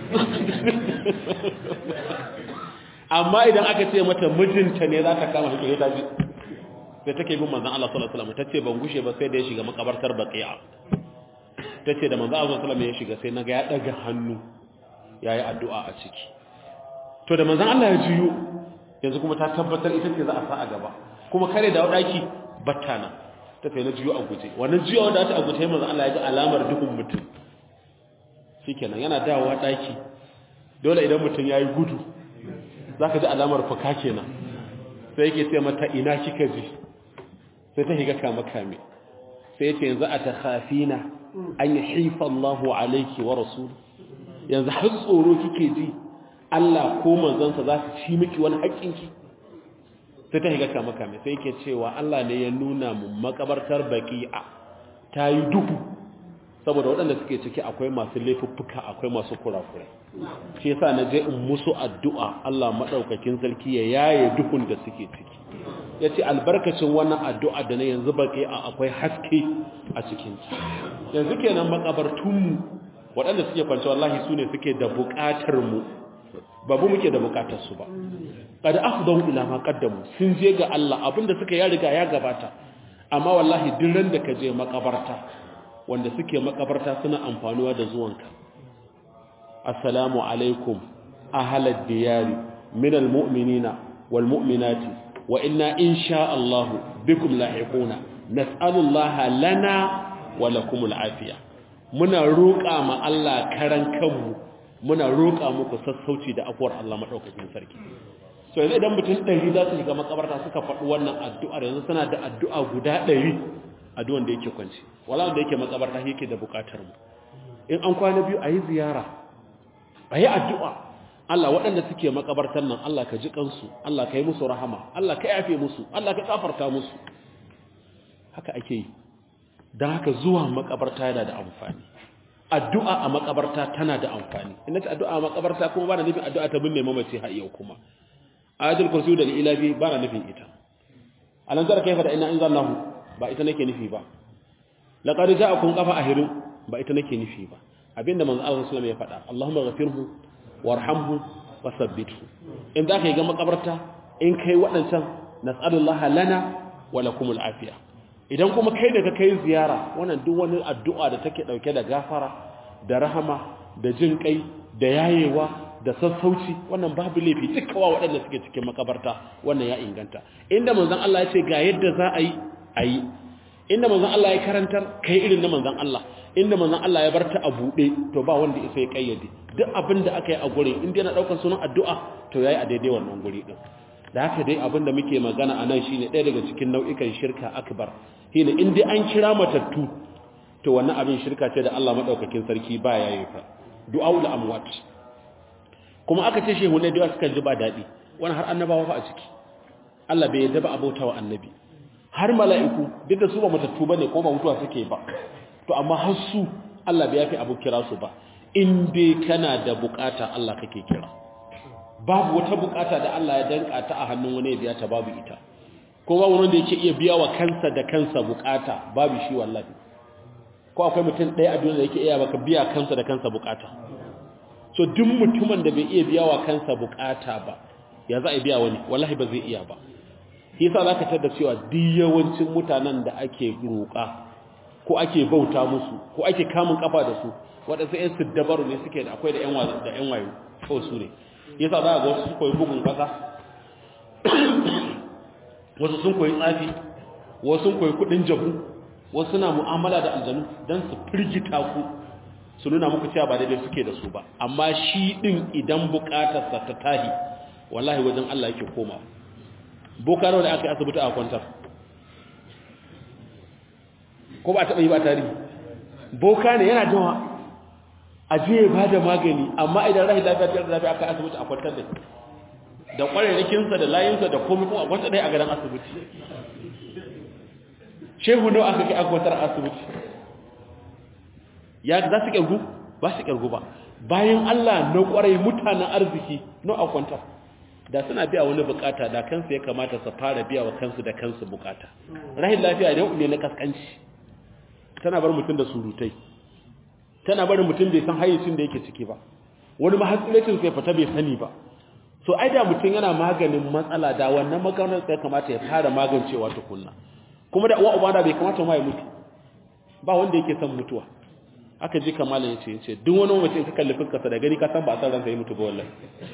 amma idan aka ce mata mijinta ne za ta kama shi ta ji sai take bin manzon Allah sallallahu alaihi wasallam tace ban gushe ba sai da ya shiga makabartar baqi'a tace da manzon Allah sallallahu alaihi wasallam ya shiga sai naga ya daga hannu yayi addu'a a ciki to da manzon Allah ya jiyo yanzu kuma ta tabbatar ita ce za a sa a gaba kuma kare da wadaki battana ta sai na jiyo a guje wannan jiyo wanda ta a guje manzon Allah ya ga alamar dukun mutum shikenan yana dawowa daki dole idan mutum yayi gudu zaka ji alamar fuka kenan sai yake ce mata ina kika ji sai ta higa kama kame sai yace yanzu atakhafina an yahifa Allahu alayki wa rasul yanzu har tsoro kike ji Allah ko manzansa za su ci miki wani haƙƙinki sai ta higa kama kame sai yake cewa Allah ne ya nuna mu makabartar baqi'a ta yi duhu saboda waɗanda suke ciki akwai masu laifuffuka akwai masu kurakurai shi yasa na je in musu addu'a Allah madaukakin sarki ya yaye duhun da suke ciki yace albarkacin wannan addu'a da na yanzu baki akwai haske a cikin ta yanzu kenan makabartun mu waɗanda suke kwance wallahi sune suke da buƙatar mu babu muke da buƙatar su ba qad afdahu ila ma qaddamu sun je ga Allah abinda suka ya riga ya gabata amma wallahi duk ran da ka je makabarta wanda suke makabarta suna amfanuwa da zuwanka assalamu alaikum ahalad diyari minal mu'minina wal mu'minati wa inna insha Allah bikum lahiquna nas'alullaha lana wa lakumul afiya muna roƙa ma Allah karan kanmu muna roƙa muku sassauci da afuwar Allah madaukakin sarki so yanzu idan mutum ɗari za su shiga makabarta suka faɗi wannan addu'ar yanzu suna da addu'a guda ɗari addu'an da yake kwanci wala wanda yake makabarta yake da buƙatar mu in an kwana biyu a yi ziyara a yi addu'a Allah waɗanda suke makabartar nan Allah ka ji kansu Allah ka yi musu rahama Allah ka yafe musu Allah ka kafarta musu haka ake yi don haka zuwa makabarta yana da amfani addu'a a makabarta tana da amfani ina ce addu'a a makabarta kuma ba na nufin addu'a ta binne mamaci har yau kuma ayatul kursi da ilabi ba na nufin ita alan zara kaifa da ina in zallahu ba ita nake nufi ba laqad ja'akum qafa ahirin ba ita nake nufi ba abinda manzo Allah sallallahu alaihi wasallam ya faɗa Allahumma ghafirhu warhamhu wasabbithu in da kai ga makabarta in kai waɗancan nas'alullaha lana wa lakumul afiya idan kuma kai da ka kai ziyara wannan duk wani addu'a da take dauke da gafara da rahama da jin kai da yayewa da sassauci wannan babu laifi dukkawa waɗanda suke cikin makabarta wannan ya inganta inda manzon Allah ya ce ga yadda za a yi a yi inda manzon Allah ya karantar kai irin na manzon Allah inda manzon Allah ya barta a buɗe to ba wanda isa ya kayyade duk abin da aka yi a gurin inda yana ɗaukar sunan addu'a to yayi a daidai wannan guri din da haka dai abin da muke magana a nan shine ɗaya daga cikin nau'ikan shirka akbar shine in dai an kira matattu to wannan abin shirka ce da Allah madaukakin sarki ba ya yi fa du'aul amwat kuma aka ce shehu ne da suka ji ba daɗi wani har annabawa fa a ciki Allah bai yadda ba abota wa annabi har mala'iku duk da su ba matattu bane ko ba mutuwa suke ba to amma har su Allah bai yafi abu kira su ba in dai kana da bukata Allah kake kira babu wata bukata da Allah ya danka ta a hannun wani ya biya ta babu ita ko babu wanda yake iya biya wa kansa da kansa bukata babu shi wallahi ko akwai mutum ɗaya a duniya da yake iya baka biya kansa da kansa bukata so duk mutumin da bai iya biya wa kansa bukata ba ya za a biya wani wallahi ba zai iya ba yasa zaka tada cewa duk yawancin mutanen da ake roƙa ko ake bauta musu ko ake kamun kafa da su waɗansu ƴan siddabaru ne suke da akwai da ƴan wazo da ƴan wayo ko su ne yasa za ga wasu su koyi bugun kasa wasu sun koyi tsafi wasu sun koyi kuɗin jabu wasu suna mu'amala da aljanu don su firgita ku su nuna muku cewa ba daidai suke da su ba amma shi ɗin idan buƙatarsa ta tahi wallahi wajen Allah yake koma boka da aka yi asibiti a kwantar ko ba taɓa yi ba tarihi boka ne yana jawa a je ba da magani amma idan rahi lafiya ta lafiya aka asibiti a kwantar da da ƙwararrakinsa da layinsa da komai kuma a kwantar ɗaya a gadon asibiti shehu nawa aka kai aka kwantar asibiti ya za su ƙyargu ba su ƙyargu ba bayan Allah na ƙwarai mutanen arziki no a kwantar da suna biya wani bukata da kansu ya kamata su fara biya wa kansu da kansu bukata rahin lafiya ne ne na kaskanci tana bar mutum da surutai tana barin mutum bai san hayyacin da yake ciki ba wani mahassilacin sai fita bai sani ba so ai da mutum yana maganin matsala da wannan maganar sai kamata ya fara magancewa tukunna kuma da uwa uba da bai kamata ma ya mutu ba wanda yake son mutuwa aka ji kamalin yace yace duk wani mutum ka kalli fuskarsa da gani ka san ba a san ransa ya mutu ba wallahi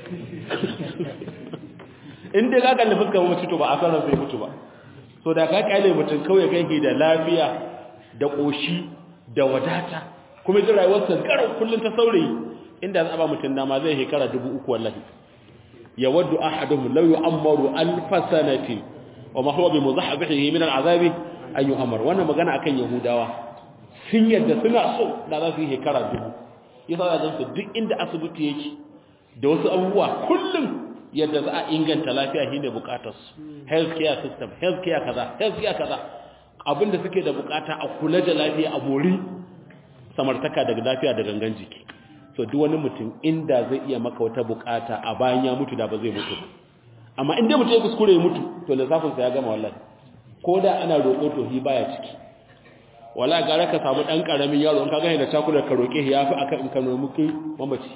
in dai ka kalli fuskar mutu to ba a san ransa ya mutu ba so da ka kalle mutum kawai kai da lafiya da koshi da wadata kuma ji rayuwarsa garau kullun ta saurayi inda za ba mutum dama zai hekara dubu uku wallahi ya waddu ahaduhum law yu'ammaru alf sanatin wa ma huwa bimuzahzihi min al'azabi an yu'ammar wannan magana akan yahudawa sun yadda suna so da za su yi hekara dubu yasa da gansu duk inda asibiti yake da wasu abubuwa kullum yadda za a inganta lafiya shine bukatar su healthcare system healthcare kaza healthcare kaza abinda suke da bukata a kula da lafiya a mori samartaka daga lafiya da gangan jiki so duk wani mutum inda zai iya maka wata bukata a bayan ya mutu da ba zai mutu ba amma inda mutum ya kuskure ya mutu to lissafin sa ya gama wallahi ko da ana roƙo to hi baya ciki wala gara ka samu dan karamin yaro in ka ga da takura ka roke shi yafi akan in ka nomi kai mamaci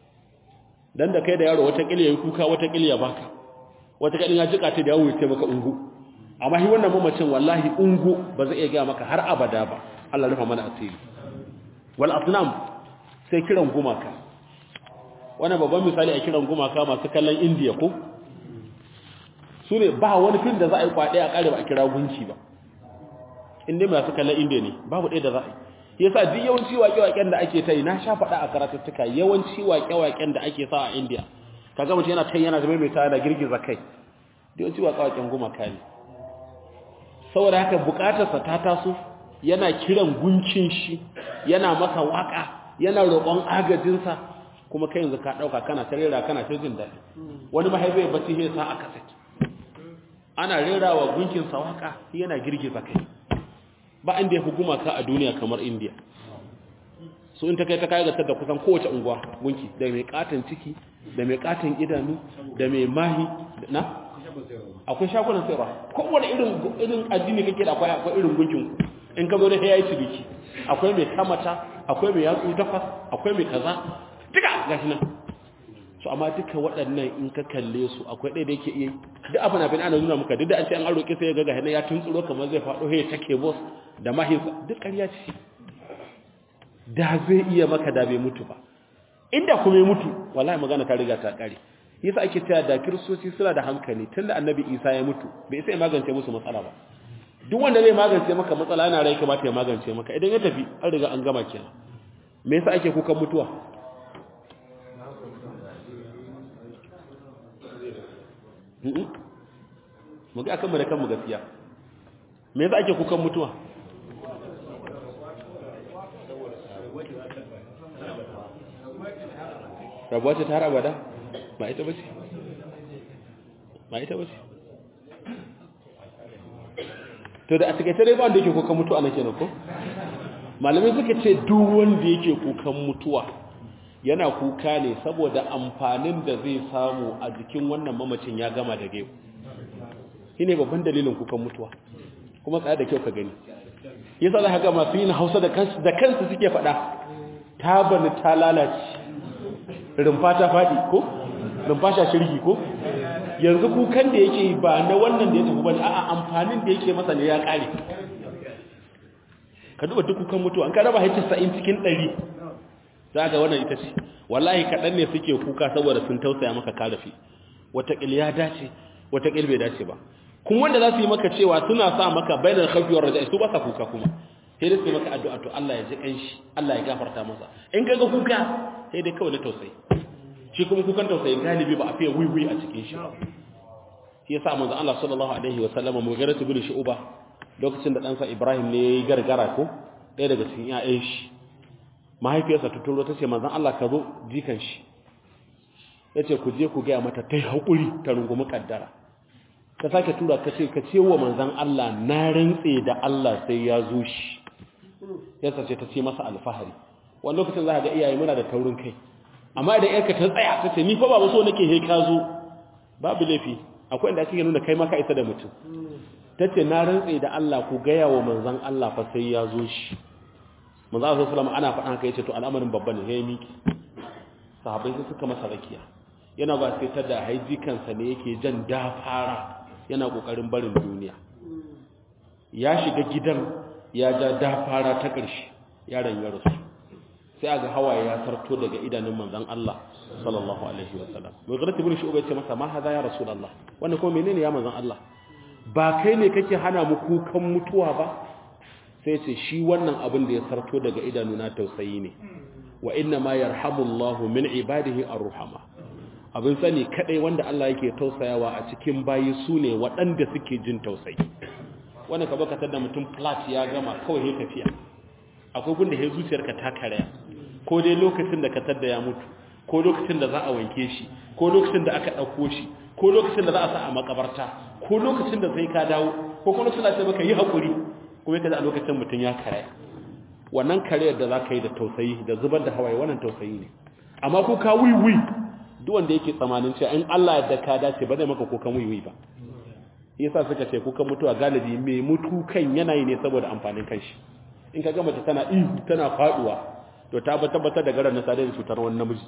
dan da kai da yaro wata kiliya kuka wata kiliya baka wata kadin ya jika ta da yawo ya maka ungu amma shi wannan mamacin wallahi ungu ba zai iya ga maka har abada ba Allah rufa mana asiri wal asnam sai kiran gumaka wannan babban misali a kiran gumaka masu kallon indiya ko su ne ba wani fil da za a yi kwaɗe a ƙare ba a kira gunki ba inda masu kallon indiya ne babu ɗaya da za a yi yasa duk yawanci waƙe-waƙen da ake ta yi na sha faɗa a karatuttuka yawanci waƙe-waƙen da ake sa a indiya ka ga mutum yana ta yana zama mai tare da girgiza kai yawanci waƙe-waƙen gumaka ne saboda haka buƙatarsa ta taso yana kiran gunkin shi yana masa waƙa yana roƙon agajinsa kuma kai yanzu ka ɗauka kana ta rera kana ta jin daɗi wani mahaifai bacci sai sa aka saki ana rera wa gunkin sawaka yana girgiza kai ba inda ya fi gumaka a duniya kamar indiya su in ta kai ta kai gasar da kusan kowace unguwa gunki da mai katon ciki da mai katon idanu da mai mahi na akwai shagunan sayarwa kowane irin irin addini kake da akwai akwai irin gunkin in ka zo da yayi ciniki akwai mai kamata akwai mai yatsu takwas akwai mai kaza duka gashi nan su amma duka waɗannan in ka kalle su akwai ɗaya da yake iya duk abin abin ana nuna muka duk da an ce an an roƙi sai ya ga gashi ya tuntsuro kamar zai faɗo ya take boss da mahaifa duk ƙarya ce da zai iya maka da bai mutu ba inda kuma ya mutu wallahi magana ta riga ta ƙare yasa ake cewa da kiristoci suna da hankali tunda annabi isa ya mutu bai sai magance musu matsala ba duk wanda zai magance maka matsala yana rai kamata ya magance maka idan ya tafi an riga an gama kenan me yasa ake kukan mutuwa mu ga kanmu da kanmu gaskiya me yasa ake kukan mutuwa rabuwa ce ta har abada ba ita bace ba ita bace to da a takaice dai ba wanda yake kukan mutuwa na kenan ko malamai suka ce duk wanda yake kukan mutuwa yana kuka ne saboda amfanin da zai samu a jikin wannan mamacin ya gama da gaibu shi ne babban dalilin kukan mutuwa kuma tsaya da kyau ka gani yasa za ga masu yin hausa da kansu da kansu suke faɗa ta bani ta lalace rumfa ta faɗi ko rumfa sha shirgi ko yanzu kukan da yake ba na wannan da ya tafi bane a'a amfanin da yake masa ne ya ƙare ka duba duk kukan mutuwa an ka raba hajji sa'in cikin ɗari za ga wannan ita ce wallahi kaɗan ne suke kuka saboda sun tausaya maka karafi wataƙil ya dace wataƙil bai dace ba kuma wanda za su yi maka cewa suna sa maka bainar khafiyar raja'i su ba sa kuka kuma sai dai su maka addu'a to Allah ya ji kanshi Allah ya gafarta masa in kaga kuka sai dai kawai na tausayi shi kuma kukan tausayi galibi ba a fiye wiwi a cikin shi shi yasa manzo Allah sallallahu alaihi wa sallam mugaratu bil shu'ba lokacin da ɗansa Ibrahim ne yayi gargara ko ɗaya daga cikin ƴaƴan shi mahaifiyarsa ta turo ta ce manzan Allah ka zo jikan shi ya ce ku je ku gaya mata ta yi haƙuri ta rungumi ƙaddara ka sake tura ka ce ka ce wa manzan Allah na rantse da Allah sai ya zo shi ya sace ta ce masa alfahari wani lokacin za a ga iyaye muna da taurin kai amma idan yarka ta tsaya ta ce ni fa ba so nake he ka zo babu laifi akwai inda kake nuna kai maka isa da mutum tace na rantse da Allah ku gaya wa manzon Allah fa sai ya zo shi manzon Allah sallallahu ana faɗa haka yace to al'amarin babba ne yayi miki sahabbai sai suka masa rakiya yana ba sai tada haiji kansa ne yake jan dafara yana kokarin barin duniya ya shiga gidan ya ja dafara ta ƙarshe yaron ya rasu sai aga hawaye ya sarto daga idanun manzon Allah sallallahu alaihi wasallam mai garati bin shu'ba ce masa ma hada ya rasulullah wannan kuma menene ya manzon Allah ba kai ne kake hana mu kukan mutuwa ba sai ce shi wannan abin da ya sarto daga idanuna tausayi ne wa inna ma yarhamullahu min ibadihi arruhama abin sani kadai wanda Allah yake tausayawa a cikin bayi sune waɗanda suke jin tausayi wannan ka baka tada mutum flat ya gama kawai ya tafiya akwai gunda ya zuciyarka ta karaya ko dai lokacin da ka tada ya mutu ko lokacin da za a wanke shi ko lokacin da aka ɗauko shi ko lokacin da za a sa a makabarta ko lokacin da sai ka dawo ko kuma lokacin da sai maka yi haƙuri kuma yake da a lokacin mutum ya karaya wannan karayar da za ka yi da tausayi da zubar da hawaye wannan tausayi ne amma ko ka wiwi duk wanda yake tsamanin cewa in Allah ya ka dace ba zai maka kukan wiwi ba yasa suka ce kukan mutuwa galibi mai mutu kan yanayi ne saboda amfanin kanshi in ka ga mace tana ihu tana faduwa to ta tabbatar da garan na sadar da cutar wani namiji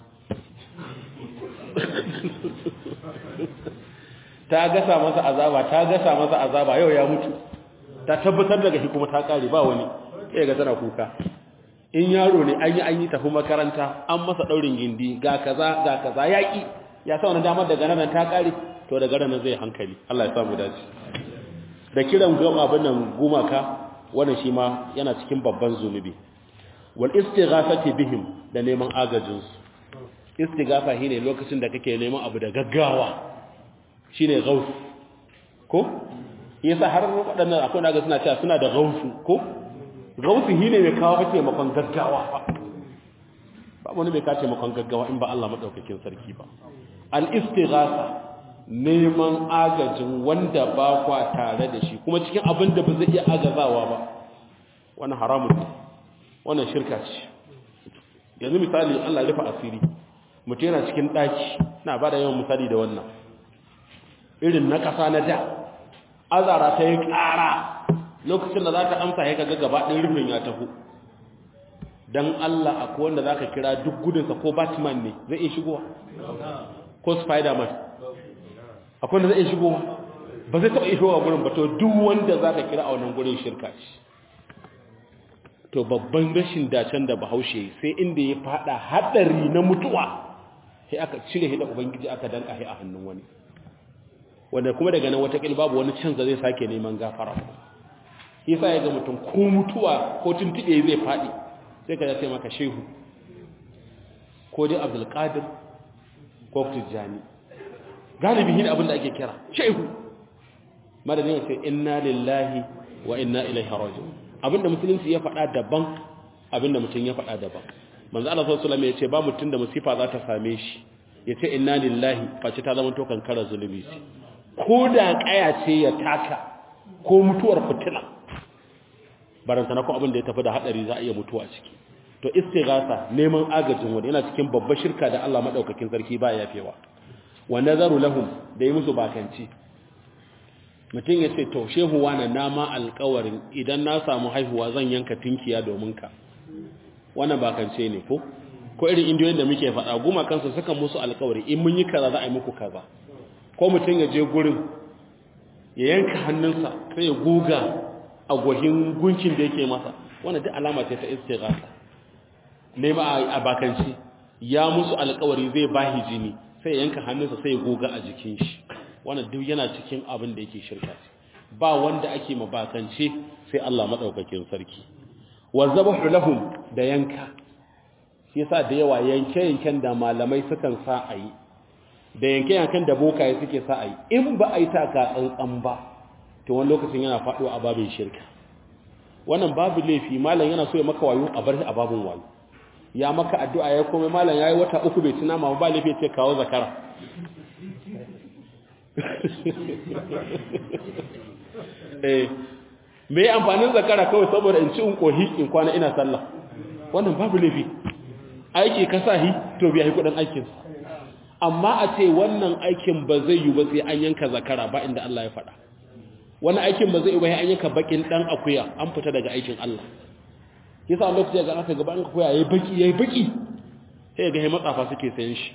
ta gasa masa azaba ta gasa masa azaba yau ya mutu ta tabbatar daga shi kuma ta kare ba wani sai ga tana kuka in yaro ne an yi an yi tafi makaranta an masa daurin gindi ga kaza ga kaza yaki ya sa wani damar daga nan ta kare to daga nan zai hankali Allah ya samu dace da kiran goma abin nan gumaka wannan shi ma yana cikin babban zunubi wal istighafati bihim da neman agajin su istighafa shine lokacin da kake neman abu da gaggawa shine gaus ko yasa har waɗannan akwai naga suna cewa suna da gausu ko gausu shine mai kawo kake makon gaggawa ba ba wani mai kace makon gaggawa in ba Allah madaukakin sarki ba al istighatha neman agajin wanda ba kwa tare da shi kuma cikin abin da ba zai iya agazawa ba wannan haramun ne wannan shirka ce yanzu misali Allah ya rufa asiri mutum yana cikin ɗaki na ba da yawan misali da wannan irin na ƙasa na da azara ta yi ƙara lokacin da za ta amsa ya kaga gaba ɗin rufin ya taho don Allah akwai wanda za ka kira duk gudunsa ko batman ne zai iya shigowa ko spiderman akwai wanda zai iya shigowa ba zai taɓa ishowa gurin ba to duk wanda za ka kira a wannan gurin shirka ce to babban rashin dacen da bahaushe sai inda ya fada haɗari na mutuwa sai aka cire hida ubangiji aka danka a hannun wani wanda kuma daga nan watakil babu wani canza zai sake neman gafara yasa ya ga mutum ko mutuwa ko tuntuɓe zai faɗi sai ka sai maka shehu ko dai abdulkadir ko tijjani galibi hin abin da ake kira shehu madadin ya ce inna lillahi wa inna ilaihi raji'un abinda musulunci ya faɗa daban abinda mutum ya faɗa daban manzo Allah sallallahu alaihi wasallam ya ce ba mutum da musifa za ta same shi ya ce inna lillahi face ta zama to kankara zulubi ce ko da kaya ce ya taka ko mutuwar fitila baranta na ko abin da ya tafi da hadari za a iya mutuwa ciki to istighatha neman agajin wani yana cikin babbar shirka da Allah madaukakin sarki ba yafewa wa nazaru lahum da yi musu bakanci mutum ya ce to shehu wani nama alkawarin idan na samu haihuwa zan yanka tinkiya domin ka wannan bakance ne ko ko irin indiyoyin da muke faɗa guma kansu suka musu alkawari in mun yi kaza za a yi muku kaza ko mutum ya je gurin ya yanka hannunsa sai ya goga a gwahin gunkin da yake masa wannan duk alama ce ta istighatha nema a bakanci ya musu alkawari zai bahi jini sai ya yanka hannunsa sai ya goga a jikin shi wannan duk yana cikin abin da yake shirka ba wanda ake mabakance sai Allah madaukakin sarki wa zabahu lahum da yanka shi yasa da yawa yanke yanken da malamai sukan sa ayi da yanke yanken da bokaye suke sa ayi in ba ai ta ka tsantsan ba to wani lokacin yana faɗo a babin shirka wannan babu laifi malam yana so ya maka wayo a bar shi a babin wayo ya maka addu'a ya komai malam yayi wata uku bai tuna ma ba laifi ce kawo zakara eh me amfanin zakara kawai saboda in ci in kohi in kwana ina sallah wannan babu laifi aiki ka sahi to biya yi kudin aikin amma a ce wannan aikin ba zai yi ba sai an yanka zakara ba inda Allah ya faɗa wani aikin ba zai yi ba sai an yanka bakin dan akuya an fita daga aikin Allah yasa a lokacin ga aka gaba an akuya yayi baki yayi baki sai ga hai matsafa suke sayan shi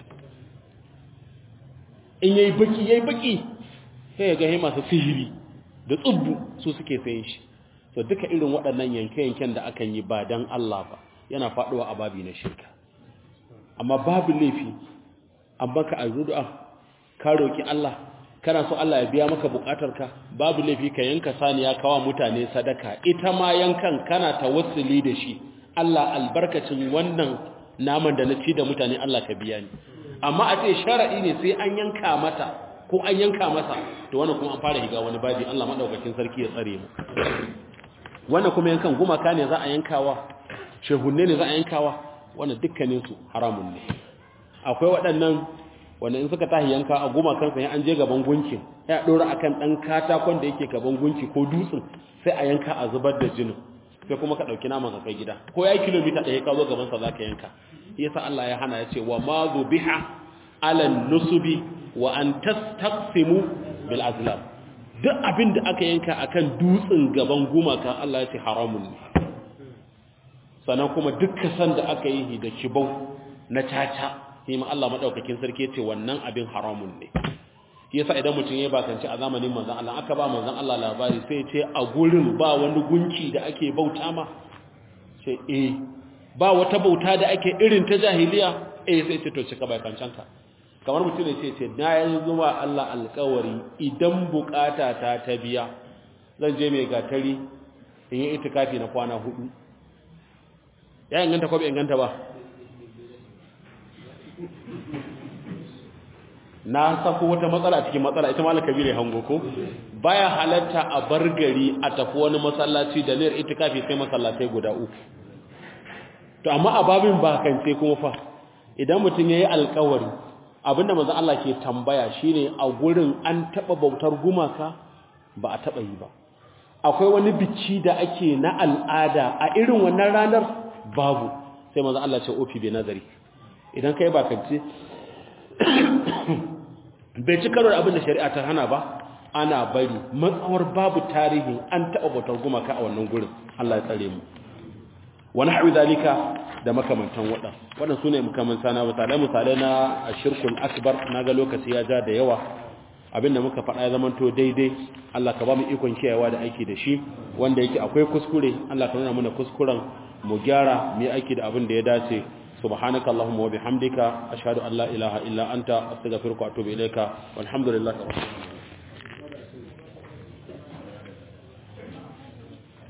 in yayi baki yayi baki sai ga hai masu sihiri da tsubbu su suke sayan shi to duka irin waɗannan yanke-yanken da akan yi ba dan Allah ba yana faɗuwa a babi na shirka amma babu laifi an baka azdu'a ka roki Allah kana so Allah ya biya maka bukatarka babu laifi ka yanka saniya kawa mutane sadaka ita ma yankan kana tawassuli da shi Allah albarkacin wannan naman da na ci da mutane Allah ka biya ni amma a ce shar'i ne sai an yanka mata ko an yanka masa to wannan kuma an fara higa wani babi Allah madaukakin sarki ya tsare mu wannan kuma yankan gumaka ne za a yankawa shehunne ne za a yankawa wannan dukkaninsu haramun ne akwai waɗannan wanda in suka tahi yanka a goma kansa ya an je gaban gunkin ya ɗora akan ɗan katakon da yake gaban gunki ko dutsen sai a yanka a zubar da jinin sai kuma ka ɗauki naman ka kai gida ko ya yi kilomita ɗaya ka zo gabansa za ka yanka yasa Allah ya hana ya ce wa ma biha alan nusubi wa an tastaqsimu bil azlam duk abin da aka yanka akan dutsen gaban gumaka Allah ya ce haramun ne sannan kuma duk kasan da aka yi da kibau na caca sai ma Allah madaukakin sarki ya ce wannan abin haramun ne yasa idan mutum ya bakanci a zamanin manzon Allah aka ba manzon Allah labari sai ce a gurin ba wani gunki da ake bauta ma sai eh ba wata bauta da ake irin ta jahiliya eh sai ce to cika bakancanka kamar mutum ne ce ce na yi zuwa Allah alƙawari idan bukata ta ta biya zan je mai gatari in yi itikafi na kwana hudu ya inganta ko bai inganta ba na sako wata matsala cikin matsala ita malaka bire hango ko baya halatta a bar gari a tafi wani masallaci da niyyar itikafi sai masallatai guda uku to amma a babin bakance kuma fa idan mutum yayi alƙawari abinda manzo Allah ke tambaya shine a gurin an taba bautar gumaka ba a taba yi ba akwai wani bicci da ake na al'ada a irin wannan ranar babu sai manzo Allah ce ofi bi nazari idan kai bakance bai ci karo da abin da shari'a ta hana ba ana bari matsawar babu tarihin an taɓa bautar gumaka a wannan gurin Allah ya tsare mu wani haɗu zalika da makamantan waɗan waɗan su ne makamanta na misalai misalai na shirkul akbar na ga lokaci ya ja da yawa abinda muka faɗa ya zamanto daidai Allah ka ba mu ikon kiyayewa da aiki da shi wanda yake akwai kuskure Allah ka nuna mana kuskuren mu gyara mu yi aiki da abin da ya dace سبحانك اللهم وبحمدك أشهد أن لا إله إلا أنت أستغفرك وأتوب إليك والحمد لله رب العالمين